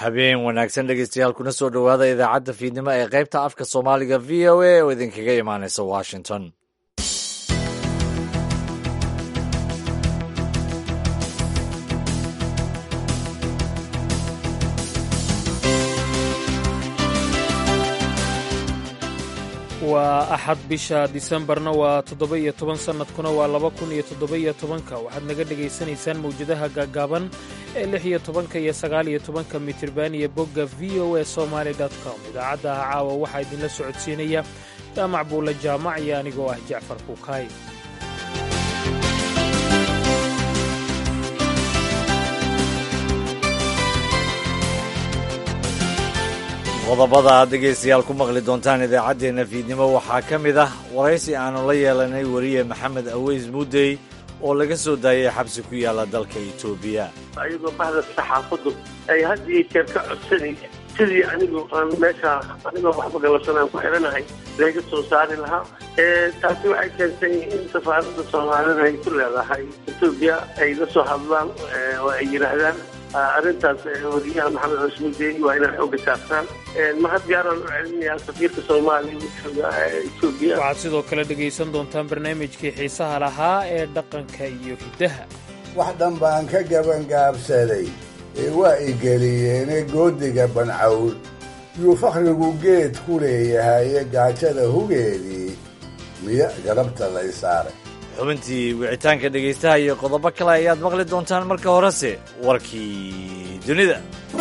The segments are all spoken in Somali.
habeen wanaagsan dhegeystayaal kuna soo dhowaada idaacadda fiidnimo ee qaybta afka soomaaliga v o a oo idinkaga imaanaysa washington waa axad bisha disembarna waa toddoba-iyo toban sannadkuna waa laba kun iyo toddoba-iyo tobanka waxaad naga dhegaysanaysaan mawjadaha gaagaaban ee lix iyo tobanka iyo sagaal iyo tobanka mitirban iyo bogga v o a somaali com idaacadda ah caawa waxaa idinla socodsiinaya jaamac buulle jaamac iyo anigoo ah jacfar kuukaay qodobada aad dhegaystayaal ku maqli doontaan idaacaddeenna fiidnimo waxaa ka mid ah waraysi aannu la yeelanay weriye maxamed aweys muddey oo laga soo daayay xabsi ku yaalla dalka etoobiya ayagoo bahda saxaafaddu ay had iyo jeer ka codsanaya sidii anigu aan meesha anigoo waxba galabsanaan ku xidhanahay laga soo saari lahaa taasi waxay keentay in safaaradda soomaalida ay ku leedahay etoobiya ay la soo hadlaan oo ay yidhaahdaan arrintaas wariyaha maxamed cusmudeey waa inaan xooga saartaan mahad gaaraan u celinayaa safiirka soomaaliya jooga etoobiya waxaad sidoo kale dhegaysan doontaan barnaamijkii xiisaha lahaa ee dhaqanka iyo hiddaha wax dhan baan ka gabangaabsaday ee waa igeliyeene goodiga bancawl yuu fakhrigu geed ku leeyahaye gaajada hugeedii miya galabta lay saaray xubintii wicitaanka dhegaystaha iyo qodobo kale ayaad maqli doontaan marka horese warkii dunida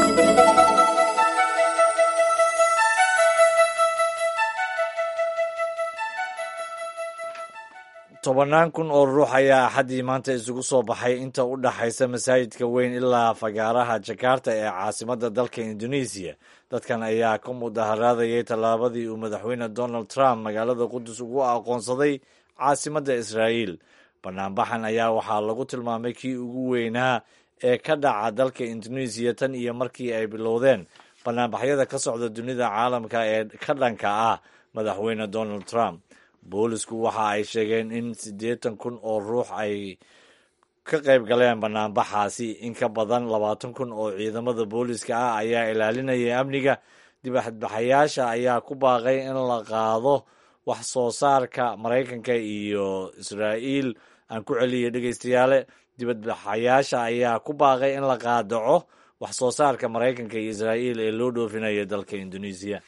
tobannaan kun oo ruux ayaa axaddii maanta isugu soo baxay inta u dhaxaysa masaajidka weyn ilaa fagaaraha jakarta ee caasimadda dalka indonesiya dadkan ayaa ka mudaharaadayay tallaabadii uu madaxweyne donald trump magaalada qudus ugu aqoonsaday caasimadda israa'iil banaanbaxan ayaa waxaa lagu tilmaamay kii ugu weynaa ee ka dhaca dalka indonesiya tan iyo markii ay bilowdeen banaanbaxyada ka socda dunida caalamka ee ka dhanka ah madaxweyne donald trump boolisku waxa ay sheegeen in siddeetan kun oo ruux ay ka qayb galeen banaanbaxaasi in ka badan labaatan kun oo ciidamada booliska ah ayaa ilaalinaya amniga dibadbaxayaasha ayaa ku baaqay in la qaado wax soo saarka maraykanka iyo israa'iil aan ku celiyay dhegaystayaale dibadbaxayaasha ayaa ku baaqay in la qaadaco wax soo saarka maraykanka iyo israa'iil ee loo dhoofinaya dalka indonesiya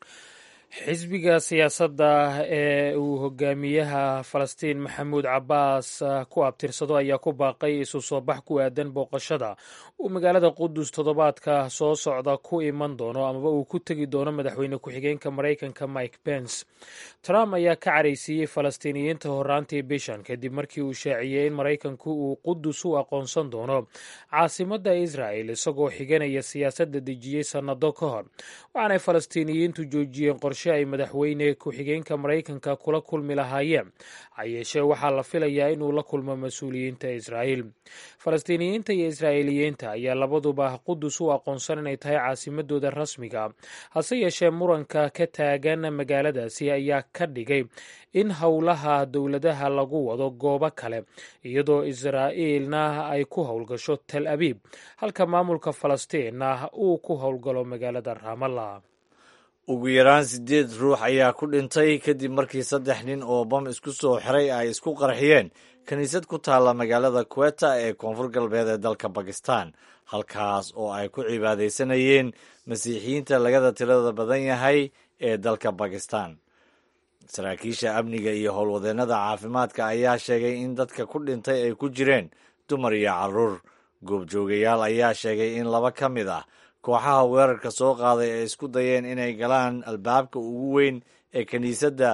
xisbiga siyaasadda ee uu hogaamiyaha falastiin maxamuud cabbaas ku abtirsado ayaa ku baaqay isu soo bax ku aadan booqashada uu magaalada qudus toddobaadka soo socda ku iman doono amaba uu ku tegi doono madaxweyne ku-xigeenka maraykanka mike pence trump ayaa ka caraysiiyey falastiiniyiinta horaantii bishan kadib markii uu shaaciyey in maraykanku uu qudus u aqoonsan doono caasimadda israa'el isagoo xiganaya siyaasadda dejiyey sannado ka hor waxaanay falastiiniyiintu joojiyeen qorshe ay madaxweyne ku-xigeenka maraykanka kula kulmi lahaayeen hayeeshee waxaa la filayaa inuu la kulmo mas-uuliyiinta israa'iil falastiiniyiinta iyo israa'iiliyiinta ayaa labaduba qudus u aqoonsan inay tahay caasimadooda rasmiga hase yeeshee muranka ka taagan magaaladaasi ayaa ka dhigay in howlaha dowladaha lagu wado goobo kale iyadoo israa'iilna ay ku howlgasho tal abiib halka maamulka falastiinna uu ku howlgalo magaalada raamalla ugu yaraan siddeed ruux ayaa ku dhintay kadib markii saddex nin oo bam isku soo xiray ay isku qarxiyeen kiniisad ku taalla magaalada kuweta ee koonfur galbeed ee dalka bakistan halkaas oo ay ku cibaadaysanayeen masiixiyiinta lagada tirada badan yahay ee dalka bakistan saraakiisha amniga iyo howlwadeennada caafimaadka ayaa sheegay in dadka ku dhintay ay ku jireen dumar iyo carruur goobjoogayaal ayaa sheegay in laba ka mid ah kooxaha weerarka soo qaaday ay isku dayeen inay galaan albaabka ugu weyn ee kiniisadda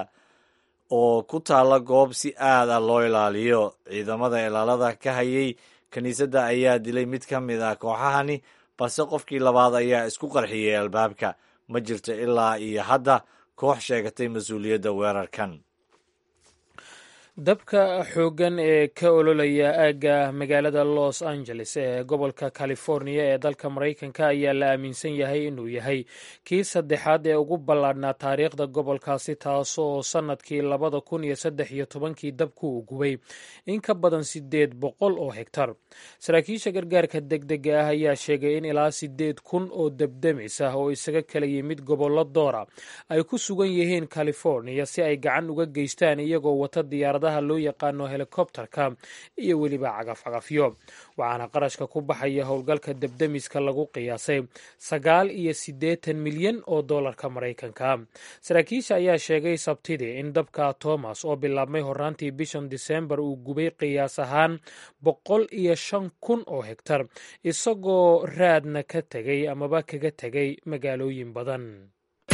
oo ku taalla goob si aad ah loo ilaaliyo ciidamada ilaalada ka hayay kiniisadda ayaa dilay mid ka mid ah kooxahani balse qofkii labaad ayaa isku qarxiyey albaabka ma jirto ilaa iyo hadda koox sheegatay mas-uuliyadda weerarkan dabka xooggan ee ka ololaya aagga magaalada los angeles ee gobolka california ee dalka maraykanka ayaa la aaminsan yahay inuu yahay kii saddexaad ee ugu ballaadhnaa taariikhda gobolkaasi taasoo sannadkii labada kun iyo saddex iyo tobankii dabku uu gubay in ka badan sideed boqol oo hegtar saraakiisha gargaarka degdega ah ayaa sheegay in ilaa sideed kun oo debdemis ah oo isaga kala yimid gobollo doora ay ku sugan yihiin california si ay gacan uga geystaan iyagoo wata diyaarad loo yaqaano helikobterka iyo weliba cagafcagafyo waxaana qarashka ku baxaya howlgalka debdemiska lagu qiyaasay sagaal iyo siddeetan milyan oo dollarka maraykanka saraakiisha ayaa sheegay sabtidii in dabka thomas oo bilaabmay horaantii bishan disembar uu gubay qiyaas ahaan boqol iyo shan kun oo hegtar isagoo raadna ka tegay amaba kaga tegay magaalooyin badan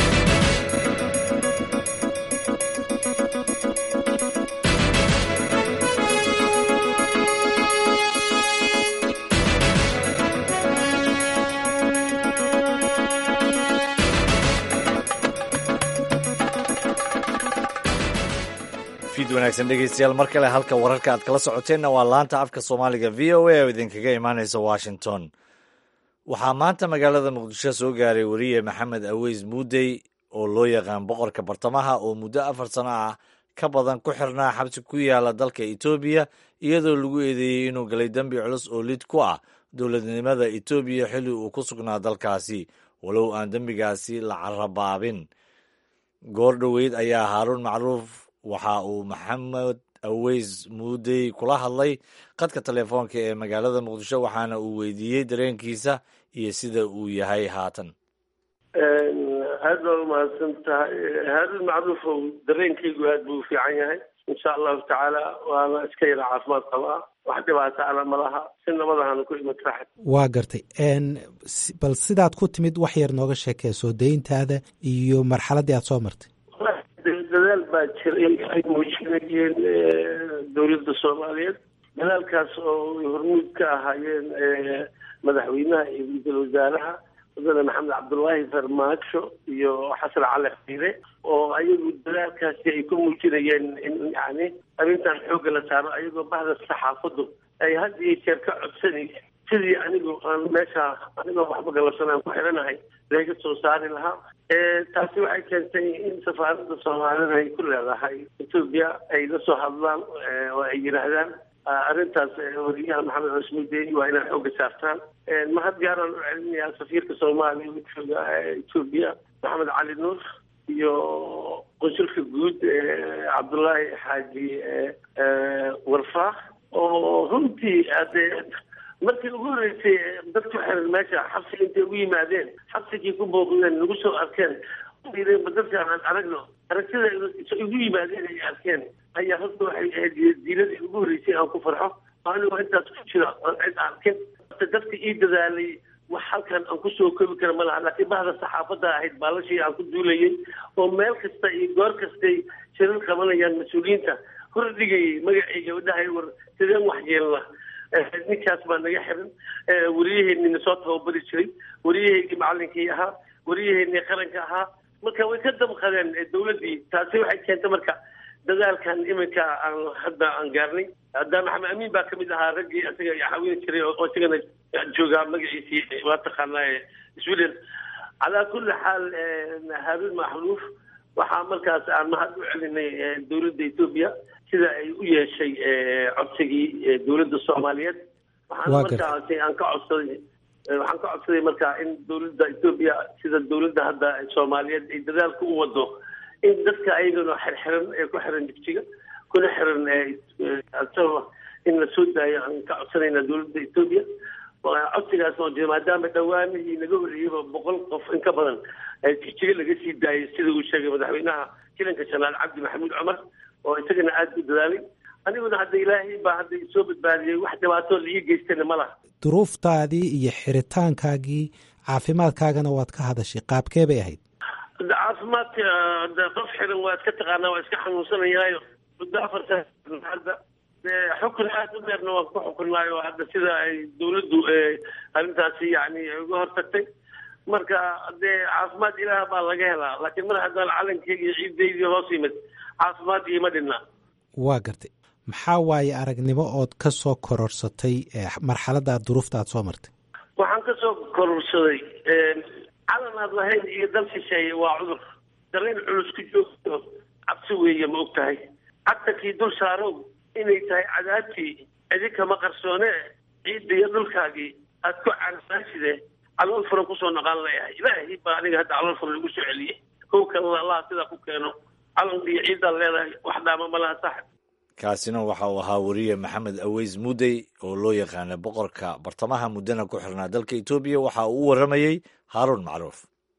wanaagsan dhegeystayaal mar kale halka wararka aad kala socoteenna waa laanta afka soomaaliga v o a oo idinkaga imaaneysa washington waxaa maanta magaalada muqdisho soo gaaray weriye maxamed aweys muudey oo loo yaqaan boqorka bartamaha oo muddo afar sano ah ka badan ku xirnaa xabsi ku yaala dalka etoobiya iyadoo lagu eedeeyey inuu galay dembi culus oo lid ku ah dowladnimada etoobiya xilli uu ku sugnaa dalkaasi walow aan dembigaasi la carabaabin goor dhoweyd ayaa haaruun macruuf waxa uu maxamed aweys muudey kula hadlay qadka telefoonka ee magaalada muqdisho waxaana uu weydiiyey dareenkiisa iyo sida uu yahay haatan aad baa umahadsan tahay haaruun macruufow dareenkaygu aad buu u fiican yahay insha allahu tacaala waana iska yara caafimaad qabaa wax dhibaata ana malaha si nabadahana ku imid raaxad waa gartay bal sidaad ku timid wax yar nooga sheekee soo dayntaada iyo marxaladdii aad soo martay dadaal baa jiray ay muujinayeen dowladda soomaaliyeed dadaalkaas oo hormuud ka ahaayeen madaxweynaha iyo ra-iisul wasaaraha mudane maxamed cabdullaahi farmaajo iyo xasan cali xiire oo ayagu dadaalkaasi ay ku muujinayeen in yani arrintan xoogga la saaro ayagoo bahda saxaafaddu ay had iyo jeer ka codsanayeen sidii anigu aan meesha anigoo waxba galabsan aan ku xiranahay laga soo saari lahaa taasi waxay keentay in safaaradda soomaalida ay ku leedahay etoobiya ay la soo hadlaan oo ay yidhaahdaan arrintaas wariyaha maxamed cusmudeeni waa inaad xooga saartaan mahad gaaraan u celinayaa safiirka soomaaliya u jooga etoobiya maxamed cali nuur iyo qunsulka guud cabdullaahi xaaji warfaah oo runtii hadee markii ugu horreysay dadku xiran meesha xabsiga intay ugu yimaadeen xabsigii ku booqdeen nagu soo arkeen ma dadkaan aan aragno aragtida igu yimaadeen ay arkeen ayaa horta waxay ahayd diiladii ugu horreysay aan ku farxo anigoo intaas ku jira aan cid arkin dadka ii dadaalay wax halkan aan kusoo kobi kara ma laha laakiin bahda saxaafadda ahayd baalashii aan ku duulayay oo meel kasta iyo goor kastay shirar qabanayaan mas-uuliyiinta hor dhigayay magacii gabadhahay war sideen wax yeelna ninkaas baa naga xiran wariyaheenii nasoo tababari jiray wariyaheennii macalinkii ahaa wariyaheennii qaranka ahaa marka way ka damqadeen dawladdii taasi waxay keentay marka dadaalkan iminka aan hadda aan gaarnay hadda maxamed amiin baa kamid ahaa raggii isaga caawini jiray oo isagana joogaa magaciisii waa taqaanaa sweden calaa kulli xaal haaruun maxruuf waxaa markaas aan mahad u celinay dowladda etoobiya sida ay u yeeshay codsigii dowladda soomaaliyeed waxaan markaasi aan ka codsaday waxaan ka codsaday marka in dowladda etoobiya sida dowladda hadda soomaaliyeed ay dadaalka u wado in dadka ayagana xirxiran ee ku xiran jigjiga kuna xiran asaba in la soo daayo aan ka codsanayna dowladda etoobiya codsigaas oo jira maadaama dhawaanihii naga horreeyeyba boqol qof in ka badan jigjiga laga sii daayay sida uu sheegay madaxweynaha jilanka janaal cabdi maxamuud cumar oo isagana aada u dadaalay aniguna hadda ilaahay baa hadda isoo badbaadiyey wax dhibaatoo la ii geystana ma laha duruuftaadii iyo xiritaankaagii caafimaadkaagana waad ka hadashay qaabkee bay ahayd caafimaadka qof xiran waa iska taqaanaa waa iska xanuunsanayaayo muddo afarta hadda xukun aada u dheerna waan ku xukunnaayo hadda sida ay dawladdu arrintaasi yani uga hortagtay marka dee caafimaad ilaah baa laga helaa laakiin mar haddaan calankeyga iyo ciidaydii hoos yimid caafimaad iima dhinna waa gartay maxaa waaye aragnimo ood ka soo kororsatay marxaladda duruufta aad soo martay waxaan ka soo kororsaday calan aad lahayn iyo dal shisheeye waa cudur dareen culus ku joogto cabsi weeye ma og tahay cagtankii dul saarow inay tahay cadaabtii idinkama qarsoone ciidda iyo dhulkaagii aad ku canaaside calool furan kusoo naqaan leeyahay ilaahay baa aniga hadda calool furan lagu soo celiyey kow kalena allaha sidaa ku keeno calanka iyo ciiddaad leedahay wax dhaama malaha saaxib kaasina waxa uu ahaa weriye maxamed aweys mudey oo loo yaqaana boqorka bartamaha muddana ku xirnaa dalka etoobiya waxa uu u warramayey haaruun macruuf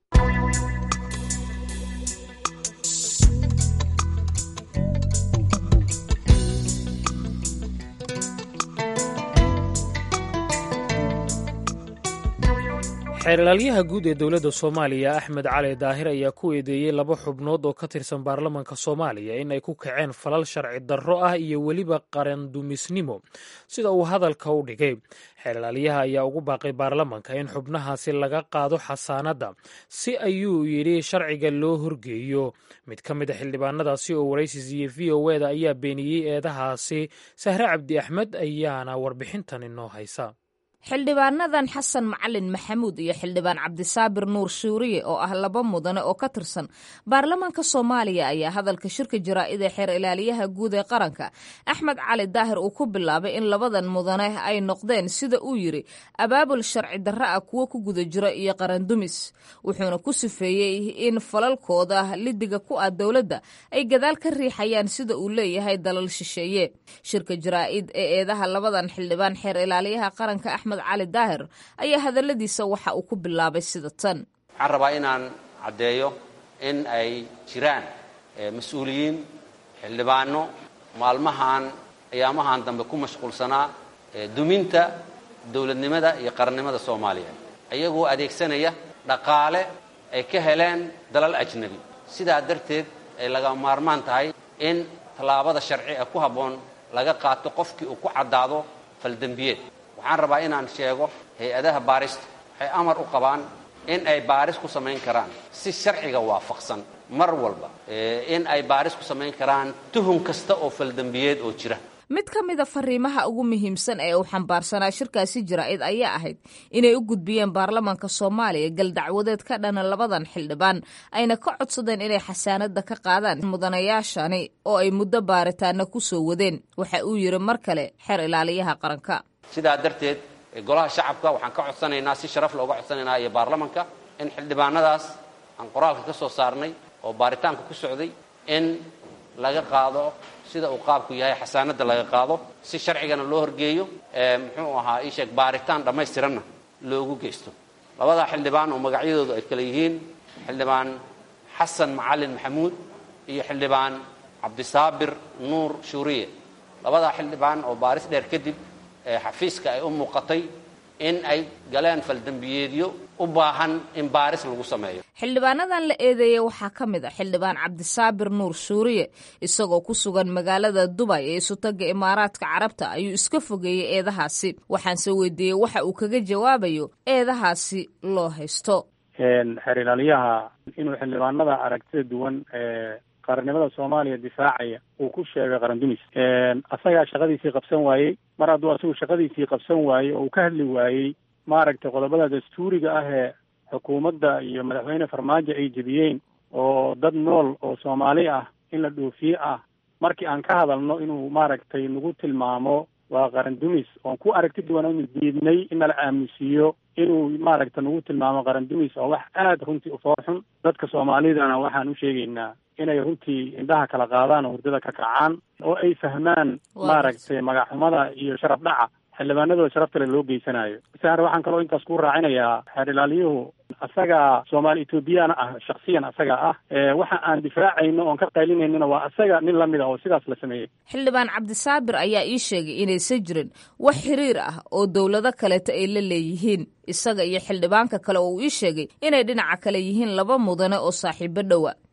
xeerlaalyaha guud ee dowladda soomaaliya axmed cali daahir ayaa ku eedeeyey laba xubnood oo ka tirsan baarlamanka soomaaliya in ay ku kaceen falal sharci darro ah iyo weliba qarandumisnimo sida uu hadalka u dhigay xeerlaalyaha ayaa ugu baaqay baarlamanka in xubnahaasi laga qaado xasaanadda si ayuu yidhi sharciga loo horgeeyo mid ka mid a xildhibaanadaasi oo waraysi siiyey v o eda ayaa beeniyey eedahaasi sahre cabdi axmed ayaana warbixintan inoo haysa xildhibaanadan xasan macalin maxamuud iyo xildhibaan cabdisaabir nuur shuuriye oo ah laba mudane oo ka tirsan baarlamaanka soomaaliya ayaa hadalka shirka jaraa'id ee xeer ilaaliyaha guud ee qaranka axmed cali daahir uu ku bilaabay in labadan mudane ay noqdeen sida uu yidhi abaabul sharci darro ah kuwo ku guda jira iyo qarandumis wuxuuna ku sifeeyey in falalkooda lidiga ku ah dowladda ay gadaal ka riixayaan sida uu leeyahay dalal shisheeye shirka jaraa'id ee eedaha labadan xildhibaan xeer ilaaliyaha qaranka cali daahir ayaa hadaladiisa waxa uu ku bilaabay sida tan waxaan rabaa inaan caddeeyo in ay jiraan mas-uuliyiin xildhibaano maalmahan ayaamahan dambe ku mashquulsanaa duminta dowladnimada iyo qarannimada soomaaliya iyagoo adeegsanaya dhaqaale ay ka heleen dalal ajnabi sidaa darteed ay laga maarmaan tahay in tallaabada sharci ee ku habboon laga qaato qofkii uu ku caddaado faldembiyeed waxaan rabaa inaan sheego hay-adaha baarista waxay amar u qabaan in ay baaris ku samayn karaan si sharciga waafaqsan mar walba in ay baaris ku samayn karaan tuhun kasta oo faldembiyeed oo jira mid ka mida fariimaha ugu muhiimsan ee uu xambaarsanaa shirkaasi jaraa'id ayaa ahayd inay u gudbiyeen baarlamaanka soomaaliya galdacwadeed ka dhana labadan xildhibaan ayna ka codsadeen inay xasaanada ka qaadaan mudanayaashani oo ay muddo baaritaana ku soo wadeen waxa uu yidhi mar kale xeer ilaaliyaha qaranka sidaa darteed golaha shacabka waxaan ka codsanaynaa si sharaf looga codsanaynaa iyo baarlamanka in xildhibaanadaas aan qoraalka ka soo saarnay oo baaritaanka ku socday in laga qaado sida uu qaabku yahay xasaanada laga qaado si sharcigana loo horgeeyo muxuu ahaa ii sheeg baaritaan dhammaystiranna loogu geysto labadaa xildhibaan oo magacyadoodu ay kale yihiin xildhibaan xasan macalin maxamuud iyo xildhibaan cabdisaabir nuur shuuriye labadaa xildhibaan oo baaris dheer kadib xafiiska ay u muuqatay in ay galeen faldembiyeedyo u baahan in baaris lagu sameeyo xildhibaanadan la eedeeyey waxaa ka mid a xildhibaan cabdisaabir nuur shuuriye isagoo ku sugan magaalada dubay ee isutaga imaaraadka carabta ayuu iska fogeeyey eedahaasi waxaanse weydiiyey waxa uu kaga jawaabayo eedahaasi loo haysto xeer ilaaliyaha inuu xildhibaanada aragtida duwan qarannimada soomaaliya difaacaya uu ku sheegay qarandumis asagaa shaqadiisii qabsan waayey mar hadduu asagu shaqadiisii qabsan waayey oo uu ka hadli waayey maaragtay qodobada dastuuriga ah ee xukuumadda iyo madaxweyne farmaajo ay jebiyeen oo dad nool oo soomaali ah in la dhoofiye ah markii aan ka hadalno inuu maaragtay nagu tilmaamo waa qarandumis oon ku aragti duwan inu diidnay in nala aamusiiyo inuu maaragta nagu tilmaamo qarandumis oo wax aada runtii ufoorxun dadka soomaalidana waxaan u sheegaynaa inay runtii indhaha kala qaadaan oo hurdada ka kacaan oo ay fahmaan maaragtay magaxxumada iyo sharaf dhaca xildhibaanadooda sharaf kale loo geysanayo sahar waxaan kaloo intaas ku raacinayaa xeer ilaaliyuhu asaga soomaali ethoobiyaana ah shaksiyan asaga ah waxa aan difaacayno oon ka qaylinaynona waa asaga nin lamid ah oo sidaas la sameeyey xildhibaan cabdisaabir ayaa ii sheegay inaysan jirin wax xiriir ah oo dowlado kaleeta ay la leeyihiin isaga iyo xildhibaanka kale oo uu ii sheegay inay dhinaca kale yihiin laba mudane oo saaxiibo dhowa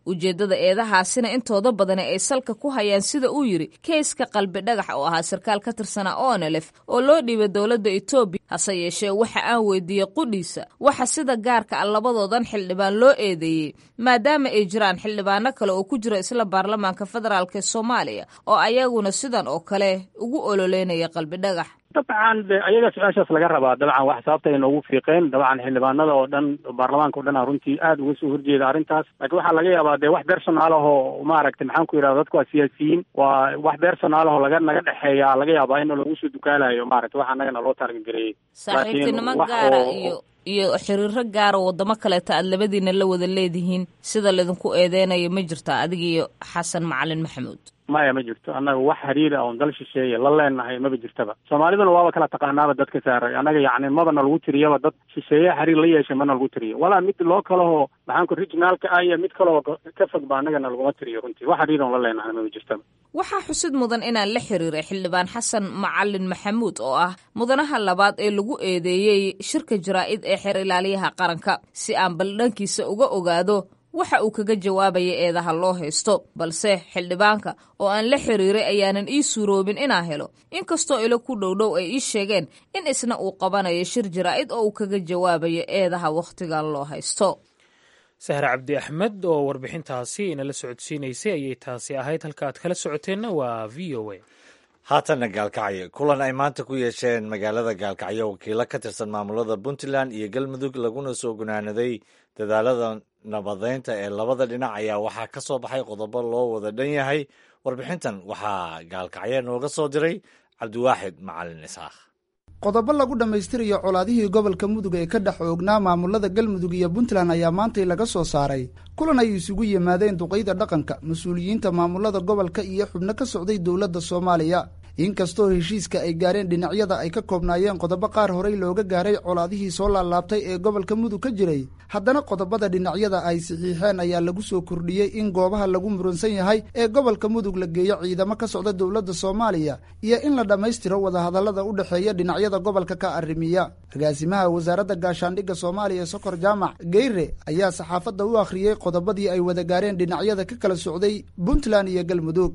ujeeddada eedahaasina intooda badani ay salka ku hayaan sida uu yidhi keyska qalbi dhagax oo ahaa sarkaal ka tirsanaa onelef oo loo dhiibay dowladda etoobiya hase yeeshee waxa aan weydiiyey qudhiisa waxa sida gaarka ah labadoodan xildhibaan loo eedeeyey maadaama ay jiraan xildhibaano kale oo ku jira isla baarlamaanka federaalk ee soomaaliya oo ayaguna sidan oo kale ugu ololeynaya qalbi dhagax dabcan de ayaga su-aashaas laga rabaa dabcan wax sababta ay noogu fiiqeen dabcan xildhibaanada oo dhan baarlamaanka o dhan a runtii aada uga soo horjeeda arrintaas laakiin waxaa laga yaabaa dee wax personaal ahoo maaragtay maxaan ku yidhahda dadku waa siyaasiyiin waa wax personaal ahoo laga naga dhexeeya laga yaabaa in lagu soo dukaalayo maaragtay wax annagana loo taargareeyey saaxiibtinimo gaara iyo iyo xiriiro gaara wadamo kaleeta aad labadiina la wada leedihiin sida laydinku eedeynayo ma jirta adiga iyo xasan macalin maxamuud maya ma jirto annaga wax hariira oon dal shisheeye la leenahay maba jirtaba soomaaliduna waaba kala taqaanaaba dadka saaray annaga yacni maba na lagu tiriyaba dad shisheeye xiriir la yeeshay mana lagu tiriyo walaa mid loo kalahoo maxaanku regionaalka ah iyo mid kaloo ka fog ba annagana laguma tiriyo runtii wax hariir oon la leenahay maba jirtaba waxaa xusid mudan inaan la xiriiray xildhibaan xasan macalin maxamuud oo ah mudanaha labaad ee lagu eedeeyey shirka jaraa'id ee xeer ilaaliyaha qaranka si aan baldhankiisa uga ogaado waxa uu kaga jawaabaya eedaha loo haysto balse xildhibaanka oo aan la xiriiray ayaanan ii suuroobin inaan helo inkastoo ilo ku dhowdhow ay ii sheegeen in isna uu qabanayo shir jaraa'id oo uu kaga jawaabayo eedaha wakhtigan loo haysto sahre cabdi axmed oo warbixintaasi inala socodsiinaysay ayay taasi ahayd halka aad kala socoteenna waa v o a haatanna gaalkacyo kulan ay maanta ku yeesheen magaalada gaalkacyo wakiilo ka tirsan maamulada puntland iyo galmudug laguna soo gunaanaday dadaalada nabadeynta ee labada dhinac ayaa waxaa ka soo baxay qodobo loo wada dhan yahay warbixintan waxaa gaalkacyo nooga soo diray cabdiwaaxid macalin isaaq qodobo lagu dhammaystirayo colaadihii gobolka mudug ee ka dhex oognaa maamulada galmudug iyo puntland ayaa maantay laga soo saaray kulan ay isugu yimaadeen duqayda dhaqanka mas-uuliyiinta maamulada gobolka iyo xubno ka socday dowladda soomaaliya inkastoo heshiiska ay gaareen dhinacyada ay ka koobnaayeen qodobo qaar horey looga gaaray colaadihii soo laalaabtay ee gobolka mudug ka jiray haddana qodobada dhinacyada ay saxiixeen ayaa lagu soo kordhiyey in goobaha lagu muransan yahay ee gobolka mudug la geeyo ciidamo ka socda dowladda soomaaliya iyo in la dhammaystiro wadahadallada u dhexeeya dhinacyada gobolka ka arrimiya agaasimaha wasaaradda gaashaandhigga soomaaliya sokor jaamac geyre ayaa saxaafadda u akhriyey qodobadii ay wada gaareen dhinacyada ka kala socday puntland iyo galmudug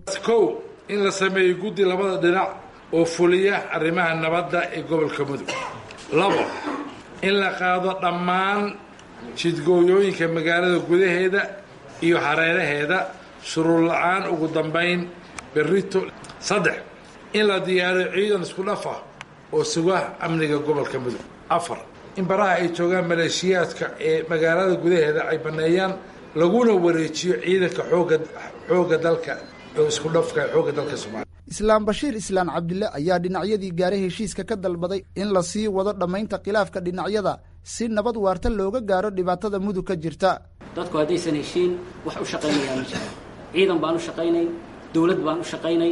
in la sameeyo guddi labada dhinac oo fuliya arrimaha nabadda ee gobolka mudug labo in la qaado dhammaan jidgooyooyinka magaalada gudaheeda iyo hareeraheeda shuruur la-aan ugu dambayn berrito saddex in la diyaariyo ciidan isku dhaf ah oo suga amniga gobolka mudug afar in baraha ay joogaan maleeshiyaadka ee magaalada gudaheeda ay banneeyaan laguna wareejiyo ciidanka xooga xoogga dalka isku dhafka xoogga dalka soomaaliya islaam bashiir islaan cabdille ayaa dhinacyadii gaaray heshiiska ka dalbaday in la sii wado dhammaynta khilaafka dhinacyada si nabad waarta looga gaaro dhibaatada mudug ka jirta dadku haddaysan heshiin wax u shaqaynayaa ma jiro ciidan baan u shaqaynay dowlad baan u shaqaynay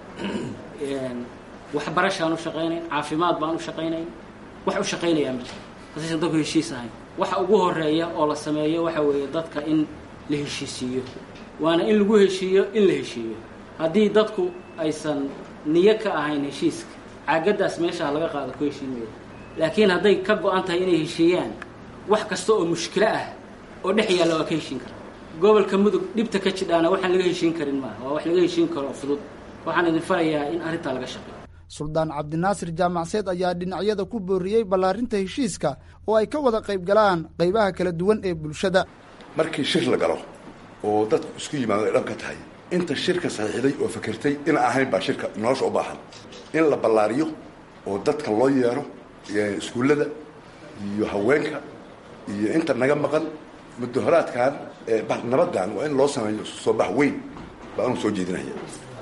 waxbarashaan u shaqaynay caafimaad baan u shaqaynay wax u shaqaynayaa ma jiro haddaysan dadku heshiis ahayn waxa ugu horeeya oo la sameeyo waxa weeye dadka in la heshiisiiyo waana in lagu heshiiyo in la heshiiyo haddii dadku aysan niyo ka ahayn heshiiska caagaddaas meeshaha laga qaado ku heshiin mayo laakiin hadday ka go-an tahay inay heshiiyaan wax kasta oo mushkilo ah oo dhex yaalla waa ka heshiin kara gobolka mudug dhibta ka jidhaana waxaan laga heshiin karin maaha waa wax laga heshiin karo oo fudud waxaan idin farayaa in arrintaa laga shaqeeyo suldaan cabdinaasir jaamacseed ayaa dhinacyada ku booriyey ballaarinta heshiiska oo ay ka wada qayb galaan qaybaha kala duwan ee bulshada markii shir la galo oo dadku isku yimaado ay dhan ka tahay inta shirka saxiixday oo fakertay ina ahayn baa shirka nolosha u baahan in la ballaariyo oo dadka loo yeero iskuullada iyo haweenka iyo inta naga maqan mudaharaadkan nabaddan waa in loo sameeyo soo bax weyn baa anu soo jeedinaya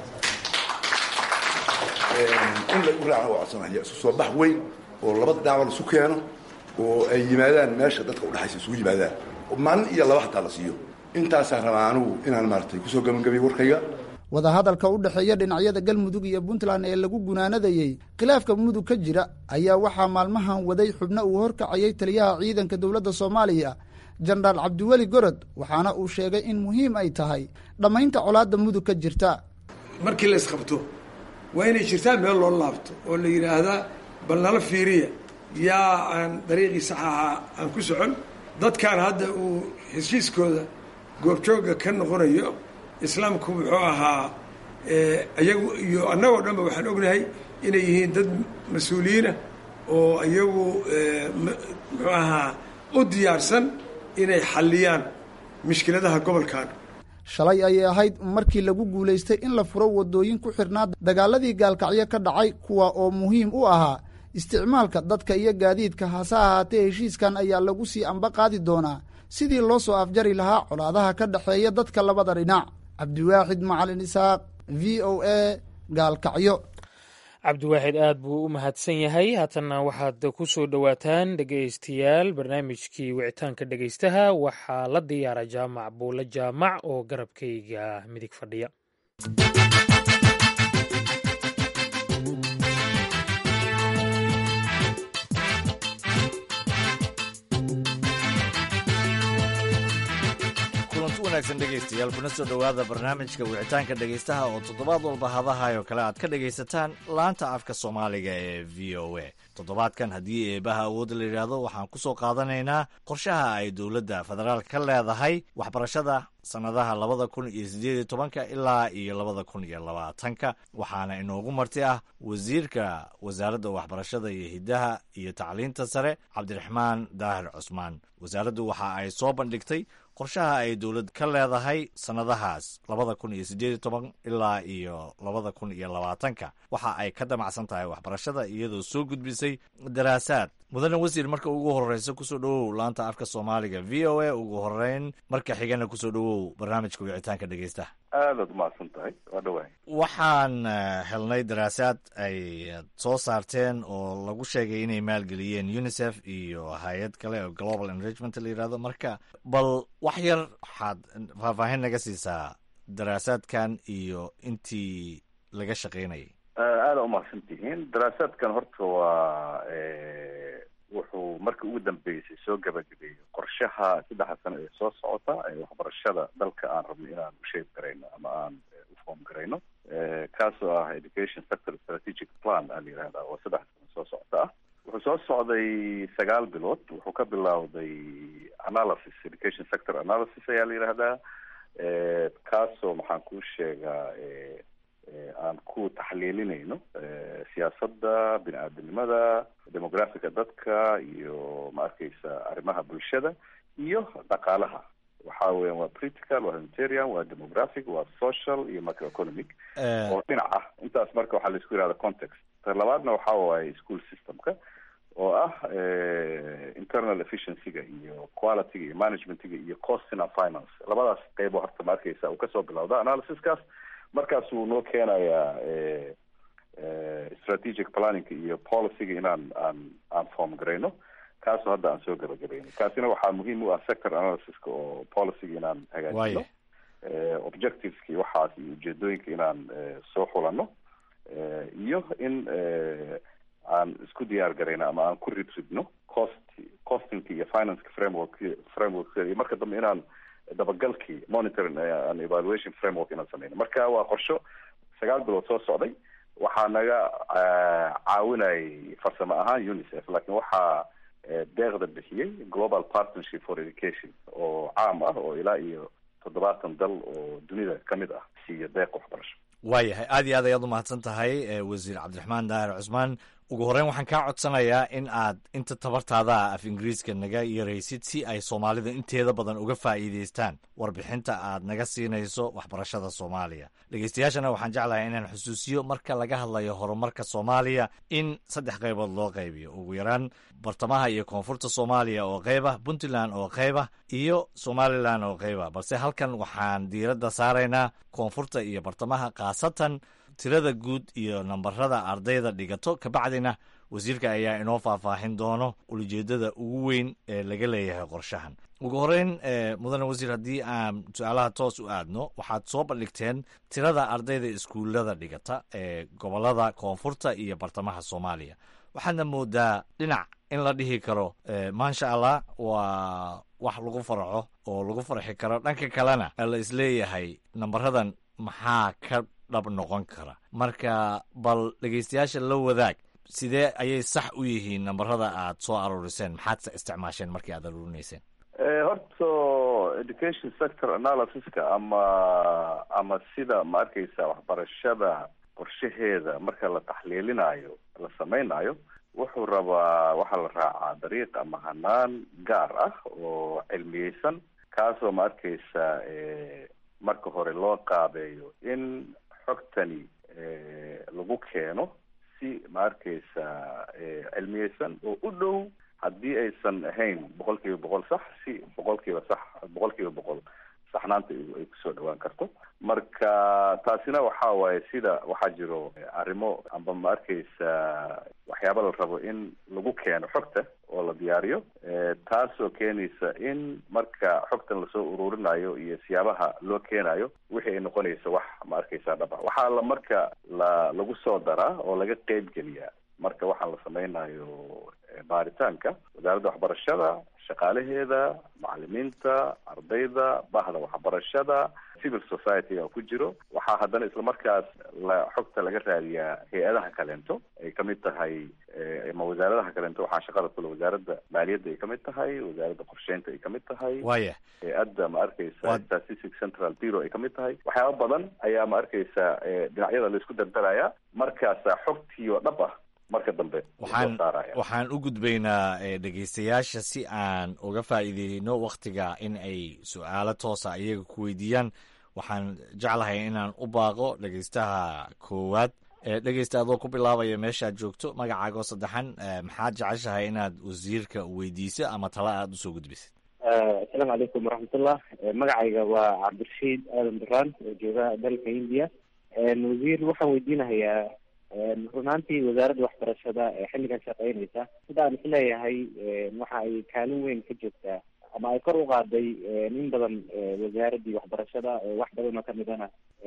in lagu raaca waa codsanaya soo bax weyn oo labada dhinacba laisu keeno oo ay yimaadaan meesha dadka udhexaysa isugu yimaadaan maalin iyo laba hataa la siiyo intaasaan rabaa anugu inaan maaratay kusoo gabagabiyo warkayga wadahadalka u dhexeeya dhinacyada galmudug iyo puntland ee lagu gunaanadayey khilaafka mudug ka jira ayaa waxaa maalmahan waday xubno uu horkacayay taliyaha ciidanka dowladda soomaaliya jenaraal cabdiweli gorod waxaana uu sheegay in muhiim ay tahay dhammaynta colaadda mudug ka jirta markii la isqabto waa inay jirtaa meel loo laabto oo la yidhaahdaa bal nala fiiriya yaa aan dariiqii saxaaxa aan ku socon dadkaan hadda uu heshiiskooda goobjooga ka noqonayo islaamku muxuu ahaa iyagu iyo annagoo dhanba waxaan ognahay inay yihiin dad mas-uuliyiinah oo iyagu muxuu ahaa u diyaarsan inay xalliyaan mushkiladaha gobolkan shalay ayay ahayd markii lagu guulaystay in la furo waddooyin ku xidhnaa dagaaladii gaalkacyo ka dhacay kuwa oo muhiim u ahaa isticmaalka dadka iyo gaadiidka hase ahaatee heshiiskan ayaa lagu sii amba qaadi doonaa sidii loo soo afjari lahaa colaadaha ka dhexeeya dadka labada dhinac cabdiwaaxid macalin isaaq v o a gaalkacyo cabdiwaaxid aad buu u mahadsan yahay haatanna waxaad ku soo dhowaataan dhegaystayaal barnaamijkii wicitaanka dhegaystaha waxaa la diyaara jaamac buule jaamac oo garabkayga midig fadhiya dhegeystayaal kuna soo dhowaada barnaamijka wicitaanka dhegaystaha oo toddobaad walba hadahayo kale aad ka dhegaysataan laanta afka soomaaliga ee v o a toddobaadkan haddii eebaha awoodda la yidhaahdo waxaan ku soo qaadanaynaa qorshaha ay dowladda federaalk ka leedahay waxbarashada sannadaha labada kun iyo siddeed iyo tobanka ilaa iyo labada kun iyo labaatanka waxaana inoogu marti ah wasiirka wasaaradda waxbarashada iyo hiddaha iyo tacliinta sare cabdiraxmaan daahir cusmaan wasaaraddu waxa ay soo bandhigtay qorshaha ay dowlad ka leedahay sannadahaas labada kun iyo siddeed iyo toban ilaa iyo labada kun iyo labaatanka waxa ay ka damacsan tahay waxbarashada iyadoo soo gudbisay daraasaad mudane wasiir marka ugu horreysa kusoo dhowow laanta afka soomaaliga v o a ugu horeyn marka xigana kusoo dhowow barnaamijka wicitaanka dhegeystaha aadaad umahadsan tahay waa dhawahay waxaan helnay daraasaad ay soo saarteen oo lagu sheegay inay maalgeliyeen unicef iyo hay-ad kale oo global enrichment la yidhahdo marka bal wax yar waxaad faahfaahin naga siisaa daraasaadkan iyo intii laga shaqaynayay aada umahadsan tihiin daraasaadkan horta waa wuxuu markii ugu dambeysay soo gabagabeeyey qorshaha saddexda sano ee soo socota ee waxbarashada dalka aan rabno inaan u sheeg garayno ama aan u foom garayno kaasoo ah education sector strategic plan aa la yihahdaa oo saddex sano soo socota ah wuxuu soo socday sagaal bilood wuxuu ka bilowday analysis education sector analysis ayaa la yihahdaa kaasoo maxaan kuu sheegaa aan ku taxliilinayno siyaasadda bini aadamnimada demografica dadka iyo ma arkeysa arrimaha bulshada iyo dhaqaalaha waxa weyan waa political waa humanitarian waa demographic waa social iyo macroeconomic oo dhinac ah intaas marka waxaa laisku yihahda context ta labaadna waxa waaye school systemka oo ah internal efficiencyga iyo qualityga iyo managementga iyo costina finance labadaas qeybo horta ma arkeysa uu kasoo bilowda analysiskaas markaasuu noo keenayaa strategic planningka iyo policyga inaan aan aan form garayno kaasoo hadda aan soo gabagabayno kaasina waxaa muhiim u ah sector analysiska oo policyga inaan hagaajino objectiveski waxaas iyo ujeedooyinka inaan soo xulano iyo in aan isku diyaar garayno ama aan ku ridridno cost costingka iyo financeka framework framework iyo marka dambe inaan dabagalkii monitoring and evaluation framework inaan sameyno marka waa qorsho sagaal bilood soo socday waxaa naga caawinayay farsamo ahaan unicef laakiin waxaa deeqda bixiyey global partnership for education oo caam ah oo ilaa iyo toddobaatan dal oo dunida ka mid ah siiya deeq waxbarasho waayahay aad iyo aad ayaad umahadsan tahay wasiir cabdiraxmaan daahir cusmaan ugu horreyn waxaan kaa codsanayaa in aad inta tabartaada af ingiriiska naga yaraysid si ay soomaalida inteeda badan uga faa'iidaystaan warbixinta aad naga siinayso waxbarashada soomaaliya dhegeystayaashana waxaan jeclahay inaan xusuusiyo marka laga hadlayo horumarka soomaaliya in saddex qaybood loo qaybiyo ugu yaraan bartamaha iyo koonfurta soomaaliya oo qayba puntland oo qayba iyo somalilan oo qayba balse halkan waxaan diiradda saaraynaa koonfurta iyo bartamaha khaasatan tirada guud iyo nambarada ardayda dhigato kabacdina wasiirka ayaa inoo faahfaahin doono ulijeedada ugu weyn ee laga leeyahay qorshahan ugu horeyn mudane wasiir haddii aan su-aalaha toos u aadno waxaad soo bandhigteen tirada ardayda iskuullada dhigata ee gobolada koonfurta iyo bartamaha soomaaliya waxaadna moodaa dhinac in la dhihi karo maasha allah waa wax lagu farxo oo lagu farxi karo dhanka kalena la isleeyahay nambaradan maxaa ka dhab noqon kara marka bal dhegeystayaasha la wadaag sidee ayay sax u yihiin nambarada aad soo aruuriseen maxaad isticmaasheen markii aad aruurinayseen horta education sector analysiska ama ama sida ma arkeysa waxbarashada qorshaheeda marka la taxliilinayo la sameynayo wuxuu rabaa waxaa la raacaa dariiq ama hanaan gaar ah oo cilmiyeysan kaasoo ma arkeysa marka hore loo qaabeeyo in xogtani lagu keeno si ma arkeysa cilmiyeysan oo u dhow haddii aysan ahayn boqol kiiba boqol sax si boqol kiiba sax boqol kiiba boqol saxnaanta ay kusoo dhawaan karto marka taasina waxa waaye sida waxaa jiro arrimo amba ma arkeysa waxyaaba la rabo in lagu keeno xogta oo la diyaariyo taasoo keenaysa in marka xogtan lasoo ururinayo iyo siyaabaha loo keenayo wixii ay noqonaysa wax ma arkeysa dhab ah waxaa la marka la lagu soo daraa oo laga qeyb geliyaa marka waxaan la sameynayo baaritaanka wasaaradda waxbarashada shaqaalaheeda macalimiinta ardayda bahda waxbarashada civil society-ga ku jiro waxaa haddana islamarkaas la xogta laga raadiyaa hay-adaha kaleento ay kamid tahay ama wasaaradaha kaleento waxaa shaqada kule wasaaradda maaliyadda ay kamid tahay wasaaradda qorsheynta ay kamid tahay waya hay-adda ma arkeysa statistic central bureau ay kamid tahay waxyaaba badan ayaa ma arkeysa dhinacyada laisku dardaraya markaasa xogtii oo dhab ah marka dambe waxaan waxaan u gudbaynaa dhegeystayaasha si aan uga faa'iideyno waktiga in ay su-aalo toosa iyaga ku weydiiyaan waxaan jeclahay inaan u baaqo dhegeystaha koowaad dhegeysta adoo ku bilaabaya meeshaad joogto magacaagoo saddexan maxaad jeceshahay inaad wasiirka weydiiso ama tala aada usoo gudbisid asalaamu calaykum waraxmatullah magacayga waa cabdirashiid aadan duraan oo jooga dalka hindiya wasiir waxaan weydiinahayaa runaantii wasaaradda waxbarashada ee xilligan shaqeynaysa sida aan isleeyahay waxa ay kaalin weyn ka joogtaa ama ay kor u qaaday in badan wasaaraddii waxbarashada wax badan oo kamidana